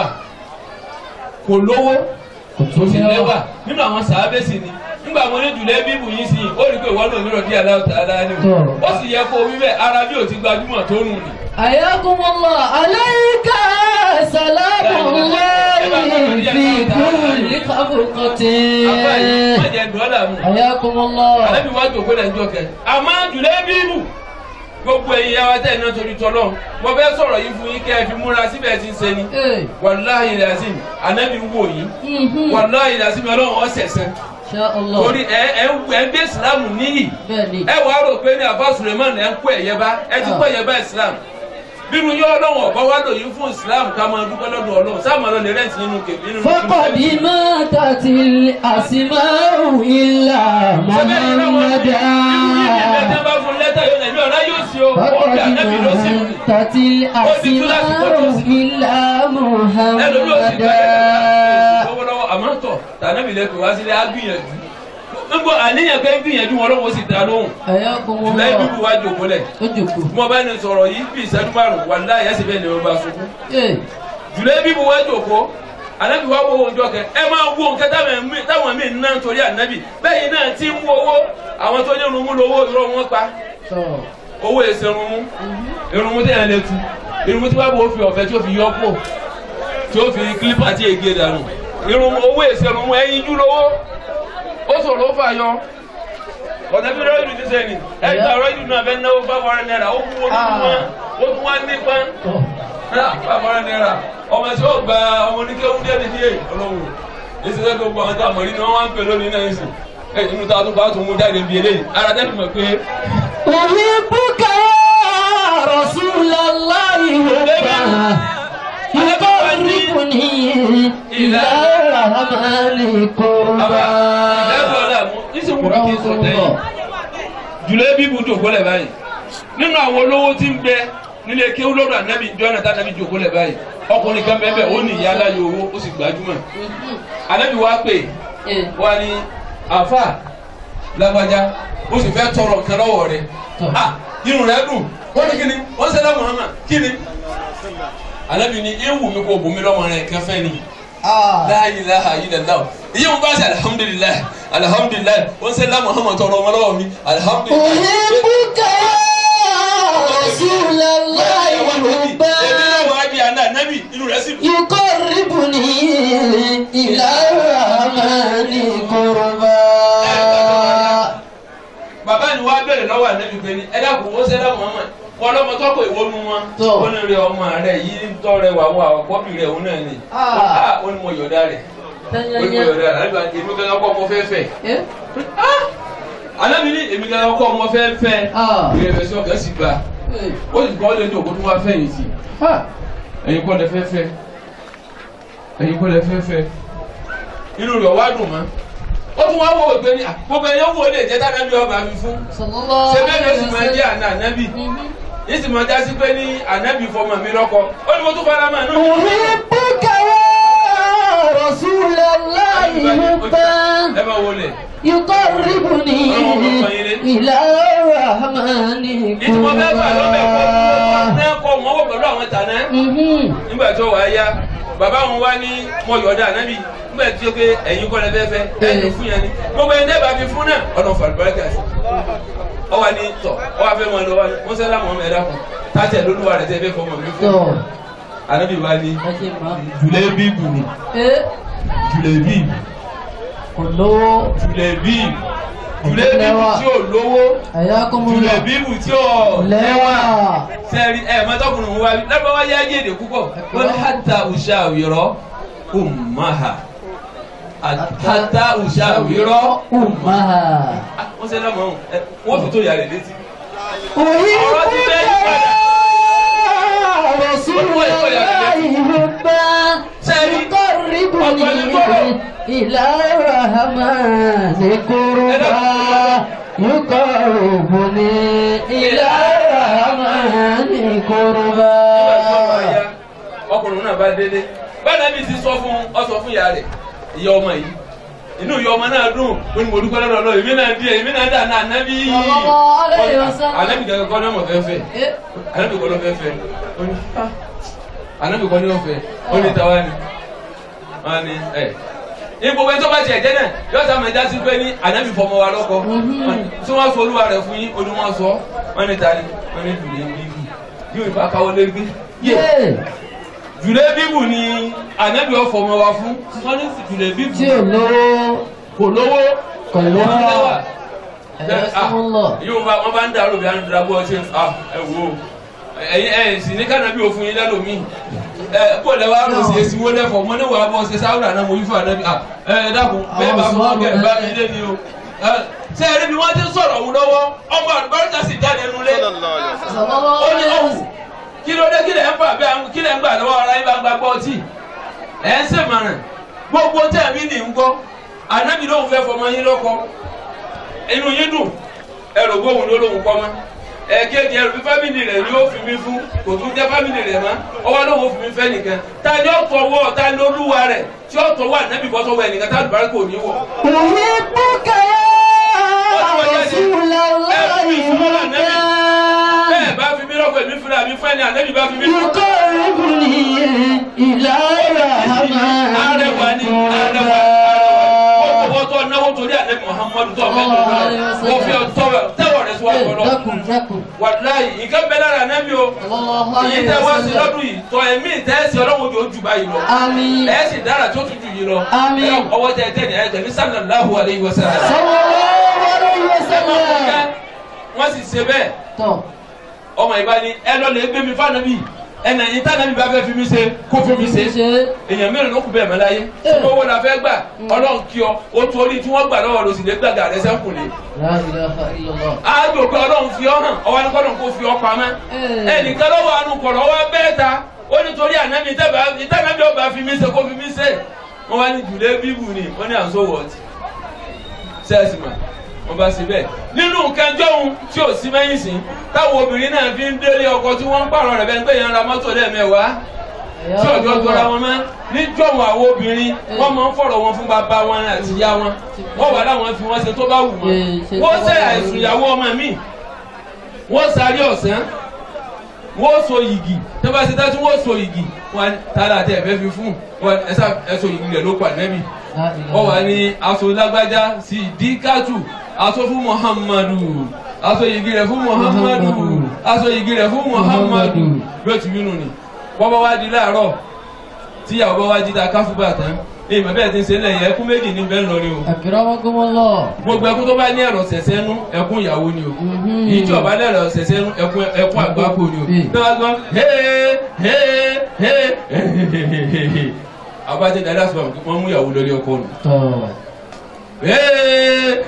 kò lówó kò sí lẹ́wà nínú àwọn sàábẹ́sì ni nígbà wọn ní jùlẹ̀ bíbù yín sí i ó rí i pé ìwọ náà nírọ̀ díẹ̀ aláwọ̀ tààlà ni o ó sì yẹ kó wí bẹ́ẹ̀ ara bí ò ti gbajúmọ̀ tó rùn ni. حياكم الله عليك سلام الله في كل خفقة àbáyé má jẹ́ dọ́là mu حياكم الله àlẹ́bí wá jòkó lẹ́jọ́ kẹ àmọ́ jùlẹ̀ bíbù gbogbo ẹ̀yin yàrá tẹ̀ náà torí tọ́lọ́ mo fẹ́ sọ̀rọ̀ yìí fún yín kẹ́ ẹ fi múra síbẹ̀ tí ń ṣe ni إيه. wàláhì làzim ànábì wò yín Mhm. wàláhì làzim ọlọ́run ọ̀sẹ̀sẹ̀ إن شاء الله torí ẹ ẹ ń ẹ ń gbé ìsìlámù níyì بني ẹ wàá rò pé ní àbá suleman ẹ ń kó ẹ̀yẹ bá ẹ ti kó ẹ̀yẹ bá islam bírú yọ ọlọ́run ọ̀bá wá lò yín fún islam ká máa dúpẹ́ lọ́dọ̀ ọlọ́run sáà máa lọ lè rẹ́ǹtì nínú kèmí nínú فقد ماتت الأسماء إلا محمدا ẹ bá fún lẹ́tà yóò nà ẹ̀mí ọ̀rá yóò sí o ó فقد bí ànábì ló sí mi ماتت الأسماء إلا ẹlòmí ò sì gbà محمدا lọ́wọ́lọ́wọ́ àmọ́ tọ̀ tànábì lẹ́kọ̀ọ́ wá sílé á gbìyànjú gbogbo àníyàn pé ń gbìyànjú wọn lọ́wọ́ sì dá lóhùn حياكم ṣùgbọ́n ibi الله wá jòkó lẹ̀ ojoko mo bá ní sọ̀rọ̀ yìí bí ìṣẹ́jú márùn wà láyé ẹ̀sìn bẹ́ẹ̀ ni mo bá sunkún ee jùlẹ̀ bí mo wá jòkó anabi wa wo oúnjẹ kẹ ẹ máa wo nǹkan táwọn mí táwọn mí ń ná nítorí anabi bẹ́ẹ̀ náà ti ń wo owó àwọn tó ní irunmú lówó irọ́ wọn pa tọ owó èsì irunmú irunmú tí yẹn lè tu irunmú tí wàá bò ó fi ọ̀fẹ́ tí ó fi yọ pò tí ó fi kílípà tí ègé dànù irunmú owó èsì irunmú ẹyin jú lówó ó sọ̀rọ̀ ó fà yọ ọ̀nà bí rọ́ọ̀dù ti sẹ́ni ẹ̀ka rọ́ọ̀dù náà fẹ́ náwó five hundred naira ó kú ó tún wá ó tún wá nípa tọ five hundred naira ọmọ tí ó gba ọmọ oníkéwú díẹ̀ ní díẹ̀ ọlọ́run èsì sẹ́ni gbogbo àwọn tó àmọ̀rí ni wọ́n wá ń pè lónìí náà ẹ̀sìn ẹ̀ inú ta tó bá tó mú jáde bí eléyìí ara tẹ́lẹ̀ mọ̀ pé أحبك يا رسول الله حبا يقربني إلى الرحمن قربا ìdájọ́ ọ̀la mú nísìnyí kí n sọ tẹ́yìn jùlọ bí bu jòkó lẹ̀ báyìí nínú àwọn olówó tí ń bẹ nílé kéwú lọ́dọ̀ ànábì jọ́nà tá ànábì jòkó lẹ̀ báyìí ọkùnrin kan bẹ́ẹ̀ bẹ́ẹ̀ ó ní ìyá aláyọ̀ owó ó sì gbajúmọ̀ ànábì wá pè wá ní àfà lágbájá ó sì fẹ́ tọrọ nǹkan lọ́wọ́ rẹ̀ ah irun rẹ̀ dùn wọ́n ní kíni wọ́n sẹ́dá Muhammad kíni ànábì ní ewu mi kò bùnmi lọ́mọ rẹ̀ kẹfẹ́ ni la ilaha illallah iye mo bá ṣe alihamudulilayi alihamudulilayi wọn ṣe la muhammadu tọrọ ọmọ lọ́wọ́ mi alihamudulilayi. أحبك يا رسول الله حبا èmi náà wàá di àná nábì inú rẹ̀ sì dùn. يقربني إلى الرحمن قربا bàbá ni wàá bẹ̀rẹ̀ lọ́wọ́ ànábì pé ní ẹ dákun ó ṣe la muhammadu wọn lọmọ tọkọ ìwọnu wọn Tọ́. ó ní rẹ ọmọ rẹ yìí ń tọrẹ wà wọ àwọn kọ́bì rẹ òun náà ni Ah. ó ní mo yọ̀dá rẹ̀ ó ní mo yọ̀dá rẹ̀ ànábì èmi gangan kọ́ ọmọ fẹ́ fẹ́ إيه؟ ànábì ní èmi gangan kọ́ ọmọ fẹ́ fẹ́ Ah. ìrẹ̀fẹ̀sì ọkàn sì gbà إيه. ó sì kọ́ lé ní òkú tó wá fẹ́yìn sí Ah. ẹ̀yin kọ́ lẹ fẹ́ fẹ́ ẹ̀yin kọ́ lẹ fẹ́ fẹ́ inú rẹ̀ wá dùn mọ́ ó tún wá wò ó pé ní à, gbogbo ẹ̀yọ́ wo lè jẹ́ tánàbí ọba fi fún sallallahu ṣé bẹ́ẹ̀ ni ó sì máa jẹ́ wasallam. àná ànábì yìí sì máa já sí pé ní ànábì fọmọ mi lọ́kọ ó ní mo tún fara mọ́ inú mi. أحبك يا رسول الله حبا ẹ máa wọlé يقربني إلى الرحمن ìtumọ̀ bẹ́ẹ̀ bá lọ́bẹ̀ kọ́ قربا náà kọ́ wọn wọ̀ pẹ̀lú àwọn tàná Mhm. nígbà tó wàá yá bàbá wọn wá ní mọ yọ̀ọ̀dà ànábì nígbà tí ó pé ẹ̀yin kọ́ lẹ fẹ́ fẹ́ ẹ̀yin fún yẹn ni gbogbo ẹni dẹ́gbà fi fún náà ọ̀nà fàlùbáríkà sí ọ wà ní tọ̀ ọ wà fẹ́ mọ lọ wà ní wọ́n sẹ́lá mọ́ ẹ̀dá kan tàtẹ̀ lólúwa rẹ̀ tẹ́ fẹ́ fọmọ mi fún Tọ́, ànábì wá ní ẹ ṣe máa. jùlẹ̀ bíbù ni Ẹ jùlẹ̀ bíbù kò lówó. jùlẹ̀ bíbù jùlẹ̀ bíbù tí ò lówó Ẹ̀yà kò mú jùlẹ̀ lọ. bíbù tí ò Lẹ́wà. sẹ́ẹ̀rí ẹ̀ mọ́tọ́kùnrin wa lọ́dọ̀ wá yá yéèdè púpọ̀ wọ́n ní hàtà ùṣà àwìrọ̀ ummaha hàtà ùṣà àwìrọ̀ Ummaha. wọ́n ṣe lọ́mọ ọ̀hún ẹ, wọ́n fi tó yà rẹ̀ létí. Ọ̀rọ̀ ti fẹ́ yí padà. رسول الله حبا Sẹ́ẹ̀rí, يقربني ọ̀pọ̀lọpọ̀. إلى الرحمن قربا يقربني إلى الرحمن قربا ọkùnrin náà bá délé báyìí bí ti sọ fún ọ sọ fún ìyá rẹ̀ ìyá ọmọ yìí inú ìyá ọmọ náà dùn ó ní mo dúpẹ́ lọ́dọ̀ lọ́wọ́ èmi náà díẹ̀ èmi náà dà náà ànábì Sallallahu alaihi wasallam. ànábì kankan kọ́ ní ọmọ fẹ́fẹ́ Eh, anabi kọ́ ló fẹ́ fẹ́ ó ní ah anabi kọ́ ní ó fẹ́ ó ní tàwa ni wọ́n ní ẹ̀ ní gbogbo ẹni tó bá tiẹ̀ jẹ́ náà yóò sá máa jásí pé ní anabi fọmọ wa lọ́kọ tí wọ́n sọ olúwa rẹ̀ fún yín ó ní wọ́n sọ wọ́n ní ta ni wọ́n ní jùlẹ̀ bíbù yóò ìfà káwọ́ lé gbé yé yeah. jùlẹ̀ bíbù ni anabi ó fọmọ wa fún wọ́n ní jùlẹ̀ bíbù tí ò lówó kò lówó kò lówó lẹ́wà ẹ̀yà sọ́mọ́lọ̀ yóò bá wọn bá ń darú bí wọn darú ọtí ah ẹ wo ẹyin ẹ sì ní kánàbí òfin yín lẹ́lòmí ẹ kó lẹ wá rò sí èsì wọlé fọ mọ ní wàá bọ ṣe sáwùrà náà mo yí fún ànábì ah ẹ ẹ dákun bẹ́ẹ̀ bá fún ọkẹ ẹ bá mi lé ni o ẹ ṣé ẹ rí bí wọn ti ń sọ̀rọ̀ òun lọ́wọ́ ọmọ àlùbáríkà sì jáde nulẹ̀ ó ní ọ̀hún kí ló dé kí lẹ̀ ń fà bẹ́ẹ̀ kí lẹ̀ ń gbà lọ́wọ́ ara yín bá ń gba gbọ́ ọtí ẹ̀ ń sèmọ̀ràn gbogbo tẹ̀ mí nì ń gbọ́ ànábì lóun fẹ́ fọmọ yín lọ́kọ inú yín dùn ẹrù gbóhùn ló lóhùn kọ́ mọ́ ẹ̀ẹ́kejì ẹrù bí fámìlì rẹ̀ ni ó fi mí fún kò tún jẹ́ fámìlì rẹ̀ mọ́ ọwọ́ lóhùn ó fi mí fẹ́ nìkan ta ni ó tọwọ́ ta ni olúwa rẹ̀ tí ó tọwọ́ ànábì bọ́ sọ́wọ́ ẹnìkan tá àlùbáríkà kò ní wọ̀. أحبك يا رسول الله حبا bẹ́ẹ̀ bá fi mí lọ́kọ̀ èmi fúnra mi fẹ́ ni ànábì bá fi mí lọ́kọ̀. يقربني إلى الرحمن arẹwà ni arẹwà arẹwà tó náwó torí ànábì muhammadu tó ọmọ ẹgbẹ́ wọ́n fi tọwọ́ tẹ́wọ̀ rẹ̀ síwájú Eh, ọlọ́run dákun dákun wàláyé nǹkan bẹ́ẹ̀ lára ànábì o sallallahu èyí alaihi tẹ́ wá sí wasallam lọ́dún yìí tọ́ ẹ̀mí tẹ́sí ọlọ́run ojú ojú báyìí lọ àmín ẹ̀ sì dára tó tún jù yìí lọ Àmín. ẹ̀ ọwọ́ tẹ tẹ́ ní ẹ̀ tẹ̀mí sallallahu alaihi wasallam. sallallahu alaihi wasallam wọ́n sì ṣe bẹ́ẹ̀ tọ́ ọmọ ìbá ni ẹ lọ lè gbé mi fáànàbì ẹnà yìí tànàbì bá fẹ́ fi mí ṣe kó fi mí ṣe ṣe èèyàn mélòó ló kù bẹ́ẹ̀ mọ́ láyé tí owó la fẹ́ gbà ọlọ́run kí ọ o torí tí wọ́n gbà lọ́wọ́ lọ sí lè gbàgà rẹ sẹ́kùn lé la ilaha illallah àjò pé ọlọ́run fi ọ hàn ọwọ́ ní kọ́lọ́n kó fi ọ pamẹ́ Eh. ẹnìkan lọ́wọ́ àánú kọ̀rọ̀ ọwọ́ bẹ́ẹ̀ ta ó ní torí ànámi ìtànàbí ọba fi mí ṣe kó fi mí ṣe wọ́n wá ní jùlẹ̀ bíbù ni wọ́n ní à ń sọ wọ́ọ̀tì sẹ́ẹ̀sì mà wọ́n bá ṣe bẹ́ẹ̀ nínú nǹkan jọ́hun tí ò sí mẹ́yìn sí táwọn obìnrin náà fi ń délé ọkọ tí wọ́n ń pààrọ̀ rẹ̀ bẹ́ẹ̀ ń pè yẹn ra mọ́tò lẹ́ẹ̀mẹ́wàá tí ọjọ́ jọra wọn mọ́ níjọ́wọ́ àwọn obìnrin wọ́n máa ń fọ̀rọ̀ wọn fún bàbá wọn àti ìyá wọn wọ́n wà láwọn fi wọ́n ṣe tó bá wù wọ́n Eh, ṣe wọ́n tó ṣe bá wù àìsùn wọ́n. ìyàwó ọmọ mi wọ́n sáré ọ̀sán wọ́n so yìgì tó bá ṣe tá tí wọ́n so yìgì wọn tààrà àti ẹ̀fẹ́ fi fún wọn ẹ̀sà ẹ̀sọ yìgì rẹ̀ ló pa nẹ́bí la ilaha wọ́n wà ní aṣọ lágbájá sí díkàtù aṣọ fún muhammadu aṣọ yìgì rẹ̀ fún muhammadu Muhammadu. aṣọ yìgì rẹ̀ fún muhammadu Muhammadu. bí ó ti bínú ni wọ́n bá wá di láàárọ̀ tíyàwó bá wá jí ta káfíńbà tán ní ìmọ̀ bẹ́ẹ̀ ti ń ṣe lẹ́yìn ẹkún méjì ní bẹ́ẹ̀ lọ ni o akramakumullah gbogbo ẹkún tó bá ní ẹ̀rọ ṣẹ̀ṣẹ̀ nú ẹkún ìyàwó ni o Mhm. èyí tí ọba lẹ́rọ ṣẹ̀ṣẹ̀ nú ẹkún ẹkún àgbákò ni o Mm. náà gbọ́n hee hee hee abájẹ́ dada sọ wọ́n mú ìyàwó lórí ọkọ nù tọ́ hee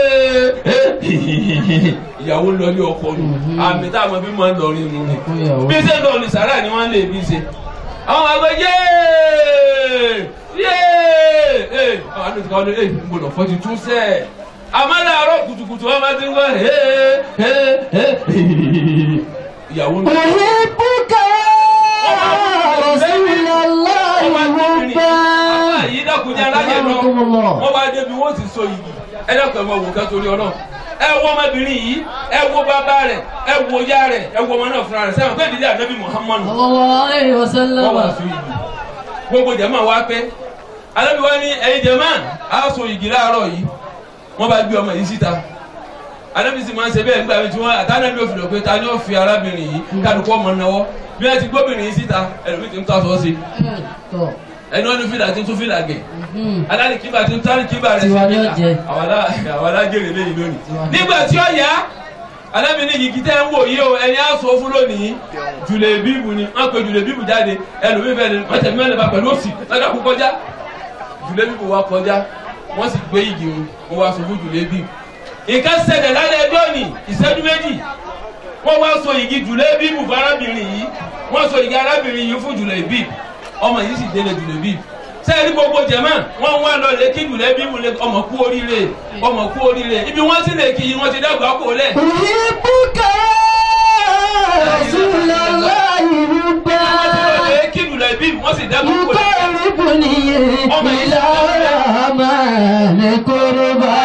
hee ìyàwó lórí ọkọ nù Mhm. àmì táwọn bí máa ń lọ rí inú ni ẹ̀kún ìyàwó bí ṣe ń lọ ní sàrà ni wọ́n lè bí ṣe àwọn àgbẹ̀ yéé yéé àwọn àdúgbò kan ní ẹ ń gbọdọ̀ fọ́ ti tún sẹ́ẹ̀ àmọ́ láàárọ̀ kùtùkùtù wọn máa ti ń gbọ́ hee hee hee ìyàwó mi. أحبك يا رسول الله حبا yìí dákúnjẹ alájẹ lọ أكرمكم الله wọn bá débi wọn sì so yìí ẹ dákun ẹ máa wò ká torí Ọlọ́run ẹ wo ọmọbìnrin yìí ẹ wo bàbá rẹ̀ ẹ wo ya rẹ̀ ẹ wo ọmọ náà fúnra rẹ̀ sẹ́wọ̀n pé ìdílé ànábì Muhammadu صلى الله عليه wọ́n wá وسلم so yìí gbogbo jẹ̀mọ́ wa pé alábi wa ní ẹ̀yin jẹ̀mọ́ a so yìí láàárọ̀ yìí wọ́n bá gbé ọmọ yìí síta alábi sì máa ń ṣe bẹ́ẹ̀ nígbà tí wọ́n àtànábì òfin lọ pé ta ni ó fi arábìnrin yìí kálukú ọmọ náwó bí wọ́n ti gbóbìnrin yìí síta ẹlòmíì ti ń tọ́ aṣọ sí tọ́ ẹni wọ́n ní fìlà tí ń tún fìlà gẹ̀ mhm. alali kiba tí ń tán kiba rẹ̀ Tiwa ni ó fìlà jẹ. àwọn alájèrè lẹ́yìn lónìí Tiwa ni. nígbà tí ó yá alábi ní yìí tẹ́ ń wò yìí o ẹni á sọ fún lónìí jùlẹ̀ bíbù ni wọ́n pe jùlẹ̀ bíbù jáde ẹlòmíì fẹ́ ni wọ́n tẹ̀mí mẹ́lẹ̀ bá pẹ̀lú òsì lọ́dọ̀ kú kọjá jùlẹ̀ bíbù wa kọjá wọ́n sì gbé igi wọn wọ́n wá sọ fún jùlẹ̀ bíbù nǹkan ṣẹlẹ̀ lálẹ́ ẹjọ́ ni ìṣẹ́jú méjì wọ́n wá so igi jùlẹ̀ bíbù fún arábìnrin yìí wọ́n so igi arábìnrin yìí fún jùlẹ̀ bíbù ọmọ yìí sì délé jùlẹ̀ bíbù sẹ́ẹ̀rí gbogbo jẹ̀mọ́ wọ́n wá lọ lé kí jùlẹ̀ bíbù lé ọmọ kú oríire ọmọ kú oríire ibi wọ́n sì lè kí yìí wọ́n ti dàgbà kó lẹ̀. أحبك يا رسول الله حبا wọ́n ti lọ lé kí jùlẹ̀ bíbù wọ́n sì dàgbà kó lẹ̀. يقربني إلى الرحمن قربا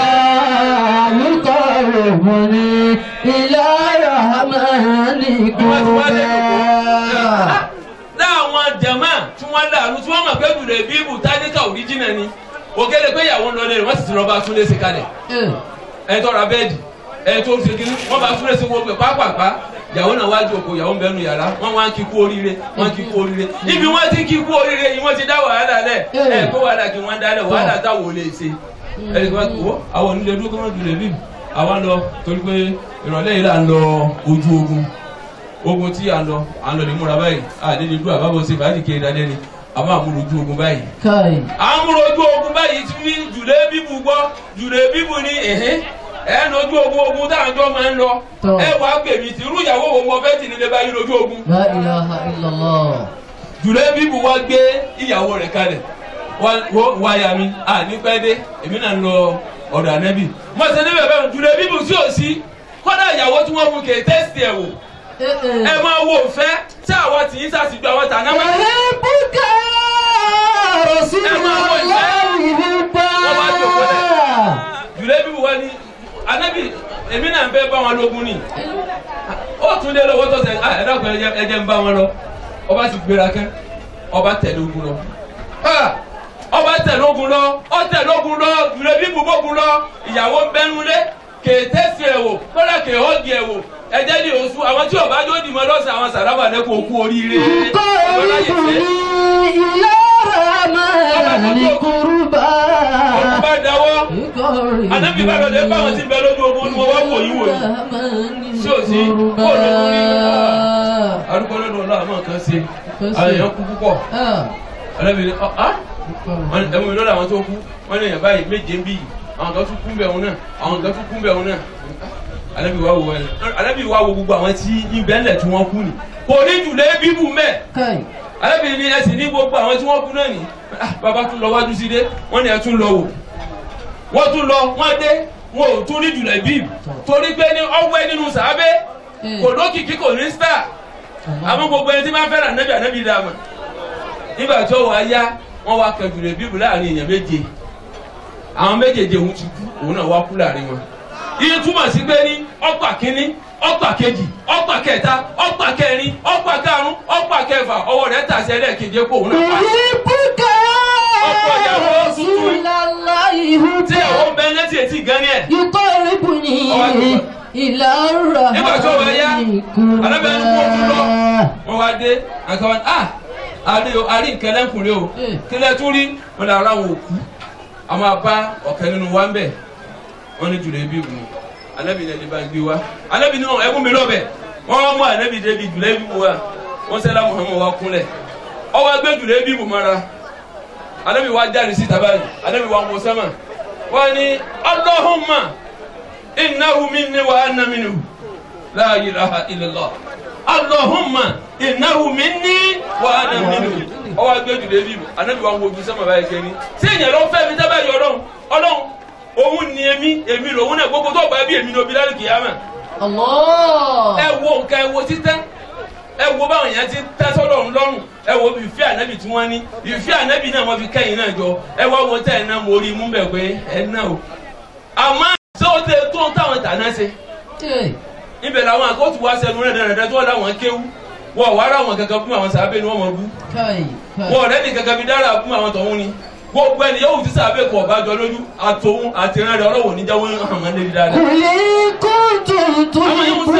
يقربني إلى الرحمن قربا láwọn jẹ̀mọ́ tí wọ́n dàrú tí wọ́n mọ̀ pé jùlẹ̀ bíbù tádíkà òríjìnà ni òkèlè pé ìyàwó ń lọ lé rẹ̀ wọ́n sì ti lọ bá túnlé sí kalẹ̀ ẹ̀ tọ́ra bẹ́ẹ̀dì ẹ̀ tó ṣe kiri wọ́n bá túnlé sí gbogbo ẹ̀ pápápá ìyàwó náà wájú òkò ìyàwó ń bẹnu yàrá wọ́n wá ń kí kú oríire wọ́n kí kú oríire ibi wọ́n ti kí kú oríire yìí wọ́n ti dá wàhálà lẹ̀ ẹ̀ kó wàhálà kí wọ́n dálẹ̀ wàhálà táwọn ò lè ṣe ẹ̀ kí wọ́n kó àwọn onílé dúró kí wọ́n jùlẹ̀ bíbù àwọn lọ torí pé ìrọ̀lẹ́ yìí là ń lọ ojú ogun ogun tí a ń lọ à ń lọ lè múra báyìí àdéhùn dúró àbábọ̀ ṣe fàájì kiri dalẹ́ ni a máa múra ojú ogun báyìí. كاي à ń múra ojú ogun báyìí tí wí jùlẹ̀ bíbù gbọ́ jùlẹ̀ bíbù ni ẹ̀hìn ẹ̀ ń ojú ogun ogun táwọn jọ máa ń lọ Tọ́. ẹ wàá pè mí tí irú ìyàwó wo mo fẹ́ tì nílé báyìí lójú ogun. لا إله إلا الله jùlẹ̀ bíbù wá gbé ìyàwó rẹ̀ kalẹ̀ wá- wó- wáyà mi à ní pẹ́ dé èmi náà ń lọ ọ̀dọ̀ ànẹ́bì mo ṣe níbẹ̀ bẹ́ẹ̀ jùlẹ̀ bíbù sí òsì kọ́dà ìyàwó tí wọ́n mú kè tẹ́sítì ẹ̀ wò ẹ máa wo òfẹ́ tí àwọn tì í sàṣìjọ àwọn tà náà máa أحبك يا رسول الله حبا jùlẹ̀ bíbù wá ní ànẹ́bì èmi náà ń fẹ́ bá wọn lógun ni ó tún lé lọ́wọ́ tó sẹ́ ẹ dákun ẹ jẹ́- ẹ jẹ́ ń bá wọn lọ ọba ti gbéra kẹ́ ọba tẹ̀lé ogun lọ Ah! ọba tẹ̀lé ogun lọ ọ tẹ̀lé ogun lọ jùlẹ̀ bíbù bógun lọ ìyàwó ń bẹ́nu lé kèété sí ẹ̀ wò kọ́lá kèé ọ́ọ̀gì ẹ̀ wò ẹ̀jẹ̀ ní oṣù àwọn tí ọba yóò dìmọ̀ lọ́sàn àwọn sàrábà lẹ́kọ̀ọ́ kú oríire قربني إلى الرحمن قربا ọkùnrin bá dáwọ́ Ànábì bá lọ́dẹ bá wọn ti bẹ lójú ogun ni mo wá wò yín wò yín. Sí ò sí, kó o lọ lórí arúgbó lọ́dọ̀ ọ̀la àmọ́ kan ṣe àwọn èèyàn kú púpọ̀ alábìrin ọ̀ ẹ̀wọ̀n mi lọ́dọ̀ àwọn tó kú wọ́n ní èèyàn báyìí méje ń bí yìí àwọn kan tún kú bẹ̀ wọn náà àwọn kan tún kú bẹ̀ wọn náà alábì wa wo wọn alábì wa wo gbogbo àwọn tí ibẹ̀lẹ̀ tí wọ́n kú ni kò ní jùlẹ̀ bíbù mẹ́ كاي alábìrin ni ẹ sì ní gbogbo àwọn tí wọ́n kú náà ni Ah, bàbá tún lọ wájú sí dé wọ́n ní ẹ tún lọ wò wọ́n tún lọ wọ́n dé wọn ò tún ní jùlẹ̀ bíbù torí pé ní ọwẹ́ nínú sàábẹ́ kò lókìkí kò ní star àmọ́ gbogbo ẹni tí máa fẹ́ràn ànábì ànábì dà mọ̀ nígbà tí ó wà á yá wọ́n wá kẹjù rẹ̀ bíbù láàrin èèyàn méje àwọn méjèèjì òun ti kú òun náà wá kú láàrin wọn iye túmọ̀ sí pé ní ọ̀pá kínní ọ̀pá kejì ọ̀pá kẹta ọ̀pá kẹrin ọ̀pá karùn-ún ọ̀pá kẹfà ọwọ́ rẹ̀ tàṣẹ lẹ́ẹ̀kejì kó òun náà pa أحبك Ọkọ يا ìyàwó رسول الله tí àwọn حبا bẹ́ẹ̀ létí etí gan ni ẹ̀ يقربني إلى Nígbà tí ó wá yá, الرحمن alábẹ́ni kú ojú lọ. قربا wọ́n wá dé àkàwọn ah àrí o àrí nǹkan lẹ́kùnrin o Eh. kílẹ̀ tún rí wọn lè ara wọn òkú a máa bá ọ̀kẹ́ nínú wa ń bẹ̀ wọ́n ní jùlọ ibi ìwù anabi ní ẹni bá ń gbé wa anabi ní ẹkún mi lọ́bẹ̀ wọ́n wá mú anabi débi jùlọ ibi ìwù wa wọ́n sẹ́lá muhammed wa kúnlẹ̀ ọwọ́ gbé jùlọ ibi ìwù mọ́ra anabi wa jáde síta báyìí anabi wa wọ sẹ́mà wọ́n ní Allahumma innahu minni wa anna minhu la ilaha illallah Allahumma innahu minni wa ana minhu ọwọ́ agbẹ́jù débi mi anabi wa ń wojú sẹ́mọ̀ báyìí kẹ́ni ṣé èèyàn ló fẹ́ mi sábà yọ ọlọ́run ọlọ́run òun ni èmi èmi lòun náà gbogbo tó gba bí èmi ní obi lálẹ́ kìyàmà Allah. ẹ wo nǹkan ẹ wo títẹ́ ẹ wo báwọn èèyàn ti tẹ́ sọ́dọ̀ ń lọ́rùn ẹ wo ìfẹ́ ànábì tí wọ́n ní ìfẹ́ ànábì náà wọ́n fi kẹ́yìn náà jọ ẹ wá wo tẹ́ ẹ náà mo rí mú bẹ̀ pé ẹ náà o àmọ́ ṣé ó tẹ tó táwọn tàná ṣe Ee. ibẹ̀ làwọn àkótù wá sẹnu rẹ̀ dáradára tó wọ́n láwọn kéwú wọ́n wá rà wọn kankan fún àwọn sàábẹ̀ ni wọ́n mọ̀ bú Kai. Kai. wọ́n ọ̀rẹ́ ní kankan fi dára fún àwọn tọ̀hún ni gbogbo ẹni yóò ti sàábẹ̀ kọ̀ ọ̀bá jọ lójú àtòhún àtìrán rẹ̀ ọlọ́wọ́ níjàwó hàn máa ń lé dáadáa. قل إن كنتم تحبون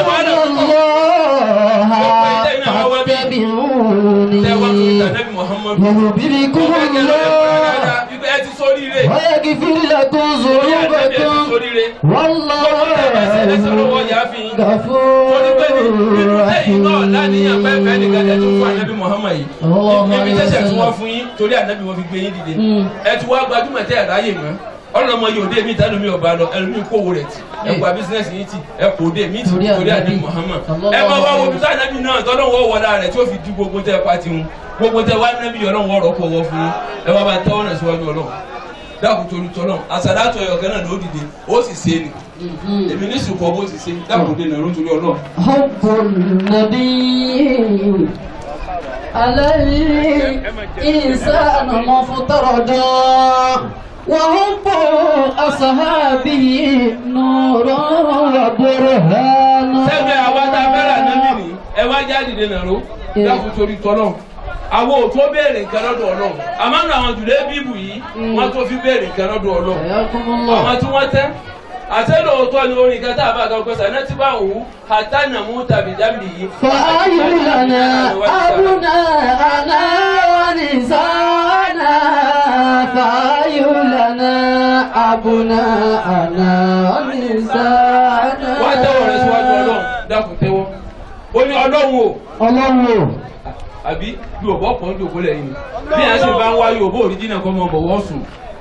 الله فاتبعوني tẹ wá tó fi tànẹ́bí muhammadu. يحببكم ọ̀gá kẹlẹ́ ọ̀rẹ́ fún ẹ الله dáadáa wípé ẹ ti sórí rẹ̀ ويغفر لكم orí àtẹ́bí ẹ ti ذنوبكم sórí rẹ̀. والله gbogbo tẹ bá ṣe lẹ́sẹ̀ lọ́wọ́ yà á fi yín. غفور torí pé nínú lẹ́yìn náà láníyàn pẹ́ẹ́pẹ́ nìkan ẹ tún fún ànábì muhammad yìí. Allahumma ibi tẹ́sẹ̀ tí salli. wọ́n fún yín torí ànábì wọn fi gbé yín dìde. Mm. ẹ ti wá gbajúmọ̀ tẹ́ ẹ̀ ráyè mọ́ ọlọmọ yóò dé mi tẹnu mi ọba lọ ẹlòmí kówó rẹ ti ẹ kó a bísínẹsì yìí ti ẹ kó dé mi ti Torí torí àdé Ànábì. muhammad Sallallahu ẹ máa wá alaihi wo bísí ànábì náà tọ́lọ́ wọ́ wọ́dà rẹ̀ tí ó fi di gbogbo tẹ́ ẹ pa ti hun gbogbo tẹ́ wá nábì ọlọ́run wọ́ọ̀rọ̀ kọ̀ wọ́ fún yín ẹ wá bá tẹ́wọ́n náà síwájú ọlọ́run dákun torí tọ́lọ́ àsàdátọ̀ ẹ̀yọ̀ kan náà ló dìde ó sì ṣe ni èmi ní sùkọ́ bó ti ṣe dákun dé nàró torí ọlọ́run حب النبي على الإنسان مفترضا وحب أصحابه نور وبرهان sẹ́gbẹ́ àwa tá a fẹ́ràn nábì ni ẹ wá jáde dé nàró dákun torí tọ́lọ́ àwọn ò tó béèrè nǹkan lọ́dọ̀ ọlọ́run àmọ́ nínú àwọn jùlẹ̀ bíbù yìí wọ́n tó fi béèrè nǹkan lọ́dọ̀ ọlọ́run حياكم àwọn الله tí wọ́n tẹ́ àtẹ́lóòótọ́ ni orin kan tá a bá kan pẹ́sà náà ti bá wù ú àtànà mú tàbí jábì yìí. فأي لنا أبناءنا ونساءنا فأي لنا أبناءنا ونساءنا wá tẹ́wọ̀ rẹ síwájú ọlọ́run dákun tẹ́wọ́ ó ní ọlọ́run o ọlọ́run o àbí yorùbá ọ̀pọ̀ ń jòkó lẹ́yìn ni bí yẹn ṣe bá ń wá yorùbá òríjìnà kọ́ mọ́ bọ̀wọ́ sùn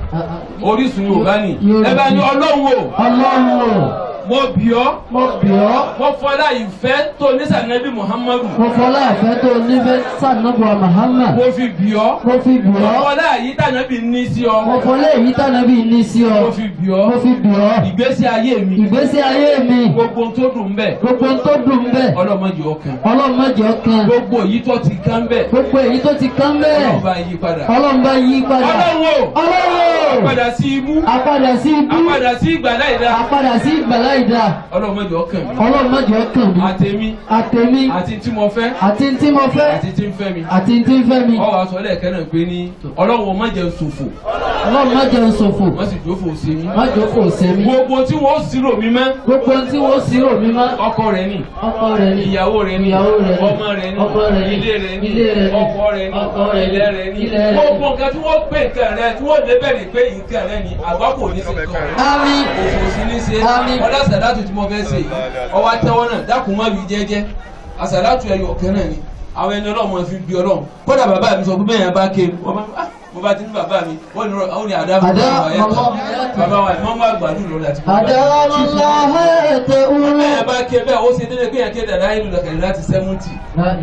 orísun yorùbá ni ẹ bá ní ọlọ́run o ọlọ́run o mo bì ọ́ mo bì ọ́ mo fọlá ìfẹ́ tó nísànẹ́bí muhammadu mo fọlá ìfẹ́ tó nífẹ̀ẹ́ sànàbọ̀ Muhammad mo fi bì ọ́ mo fi bì mo ọ́ fọlá yìí tànẹ́bí ní sí ọ mo fọlá èyí tànàbí ní sí ọ mo fi bì ọ́ mo fi bì ọ́ ìgbésí ayé mi ìgbésí ayé mi gbogbo tó dùn bẹ́ẹ̀ gbogbo ohun tó dùn bẹ́ẹ̀ ọlọ́mọdé ọkàn ọlọ́run má jẹ́ ọkàn gbogbo èyí tó ti kán bẹ́ẹ̀ gbogbo èyí tó ti kán bẹ́ẹ̀ ọlọ́run bá yí padà ọlọ́run bá yí padà ọlọ́run o ọlọ́run padà sí ibú apadà sí ibú apádà sí ìgbà láìda apadà sí ìgbàlá ìdá ọlọ́mọdé ọkàn mi ọlọ́run má jẹ́ ọkàn mi àtẹ̀mí àtẹ̀mí àti tí mo fẹ́ àti tí mo fẹ́ àti tí ń fẹ́ mi àti tí ń fẹ́ mi ọwọ́ aṣọ lẹ́ẹ̀kẹ́ náà pé ní ọlọ́run o má jẹ́ ṣòfò ọlọ́run má jẹ́ ṣòfò wọ́n sì jófò sí mi má jókòó sẹ́mi gbogbo tí wọ́n sírò mi mọ́ gbogbo ohun tí wọ́n sì rò mí má ọkọ rẹ̀ ni ọkọ rẹ̀ ni ìyàwó rẹ̀ ni ìyàwó rẹ̀ ni ọmọ rẹ̀ ni ọkọ rẹ̀ ni ilé rẹ̀ ni ilé rẹ̀ ni ọkọ rẹ̀ ni ọkọ rẹ̀ ni ilẹ̀ rẹ̀ ni ilẹ̀ rẹ̀ gbogbo nǹkan tí wọ́n pè nǹkan rẹ̀ tí wọ́n lé bẹ̀rẹ̀ pé nǹkan rẹ̀ ni àgbákò ní sí nǹkan rẹ̀ àmín òfò sí ní ṣe Àmín. ọlá sàdátù tí mo fẹ́ ṣe yìí ọwọ́ àtẹwọ́ náà dákun má bí jẹ́jẹ́ àsàdátù ẹ̀yọ̀ ọ̀kẹ́ náà ni àwọn ẹni ọlọ́mọ fi bí ọlọ́run kódà bàbá mi sọ pé bẹ́ẹ̀ yẹn bá ké wọ́n bá ah, mo bá ti ní bàbá mi wọ́n ní àwọn ní àdá fún Àdá, bàbá yẹn màmá. bàbá wa ìmọ̀ wà gbàdúrà lọ́la àti bàbá àdáwọ̀láhà ẹ̀tẹ̀ òun bẹ́ẹ̀ bá ké bẹ́ẹ̀ ó ṣe dédé pé yẹn ké dàda ìlú lọ́kẹ̀lẹ́ láti sẹ́mùtì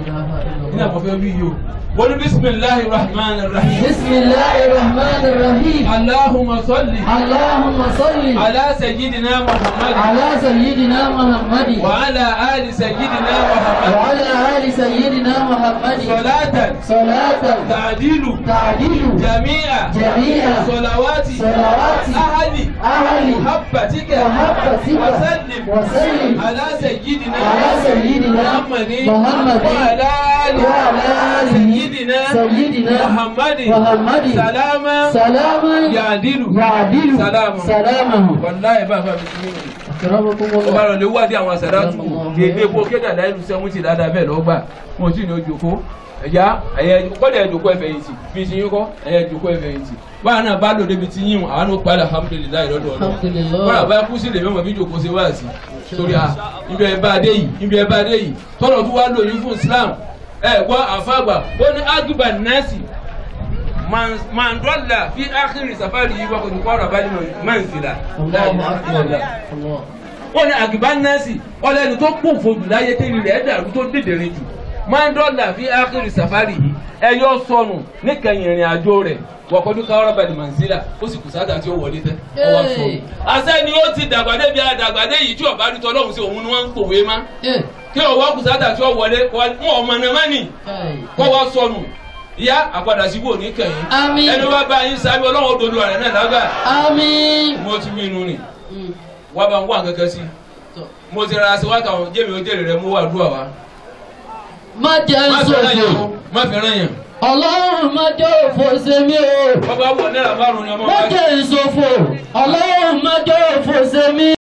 nínú àkọ́fẹ́ wí yìí o wọ́n ní bisimilahi rahman rahim bisimilahi rahman rahim allahumma salli allahumma salli ala sayyidina muhammad ala sayyidina muhammadi wa ala ali sayyidina muhammad wa ala ali sayyidina muhammadi salatan salatan ta'dilu ta'dilu jami'a jami'a salawati salawati ahli ahli محبتك محبتك وسلم وسلم على سيدنا على سيدنا محمد محمد وعلى آل وعلى آل سيدنا سيدنا محمد محمد سلاما سلاما يعدل يعدل سلاما سلامه wàláyé bàbá mi ti nínú أكرمكم ọba الله rẹ̀ lè wádìí àwọn àsàdátù gègé epo kéde àdáyélu sẹ́wọ́n ti dáadáa bẹ́ẹ̀ lọ́gbà wọn ò tí ì ní ojúkó ẹ̀yà ẹ̀yẹ kọ́dà ẹ̀jọ̀kọ́ ẹ̀fẹ̀ yìí ti bí ti yín kọ́ ẹ̀yẹ ẹ̀jọ̀kọ́ ẹ̀fẹ̀ yìí ti báwa náà bá lò débi ti yín wọn àwọn padà alhamdulilayi lọ́dọ̀ ọ̀nà Alhamdulillah. kọ́dà bá kú sí lè mẹ́mọ̀ bí jòkó ṣe wá sí torí a ibi ẹ̀ bá dé yìí ibi ẹ̀ bá dé yìí tọ́lọ̀ tó wá lò yín fún Islam ẹ̀ gbọ́ àfàgbà ó ní agiba nasi man dọ́là fi ákìrì safari yìí wọ́n kò ní kọ́ ọ̀rọ̀ abájú manzila الله أكبر الله wọ́n ní àgìbá nọ́ọ̀sì ọlẹ́ni tó kún fojú láyé tẹ́lẹ̀ rẹ̀ dàrú tó dìdìrín jù máa ń dọ́là fi ákìrì sàfárì yìí ẹyọ sọnù níkẹyìn ìrìn àjò rẹ̀ wọ́kọ́dún káwọ́rọ́ bẹ̀rẹ̀ mànsílà ó sì kù sáà tí ó wọlé tẹ́ ọwọ́ sọnù. àṣẹ ni ó ti dàgbàdé bí àdàgbàdé yìí tí ọba rí tọ́lọ́hún sí òun ni wọ́n ń pòwe má kí ọwọ́ kù sáà tí ó wọlé wọn ọmọ náà má nì kọ́wọ́ sọnù ìyá àpadà síbò níkẹyìn Àmín. ẹni wá bá yín sábẹ́ ọlọ́run òdodo rẹ̀ náà lágbà Àmín. mo ti wí inú ni wá bá ń wá kankan sí mo ti ra aṣọ wákà wọn jẹ́mi ó jèrè rẹ mú wà dúà wá Má jẹ́ má fi ràn yàn ìṣòfò. o má fi ràn yàn Ọlọ́run má jẹ́ òfò ṣe mí o. bàbá wọ náírà márùn ni ọmọ Má wa jẹ́ ìṣòfò. Ọlọ́run má jẹ́ òfò ṣe mí.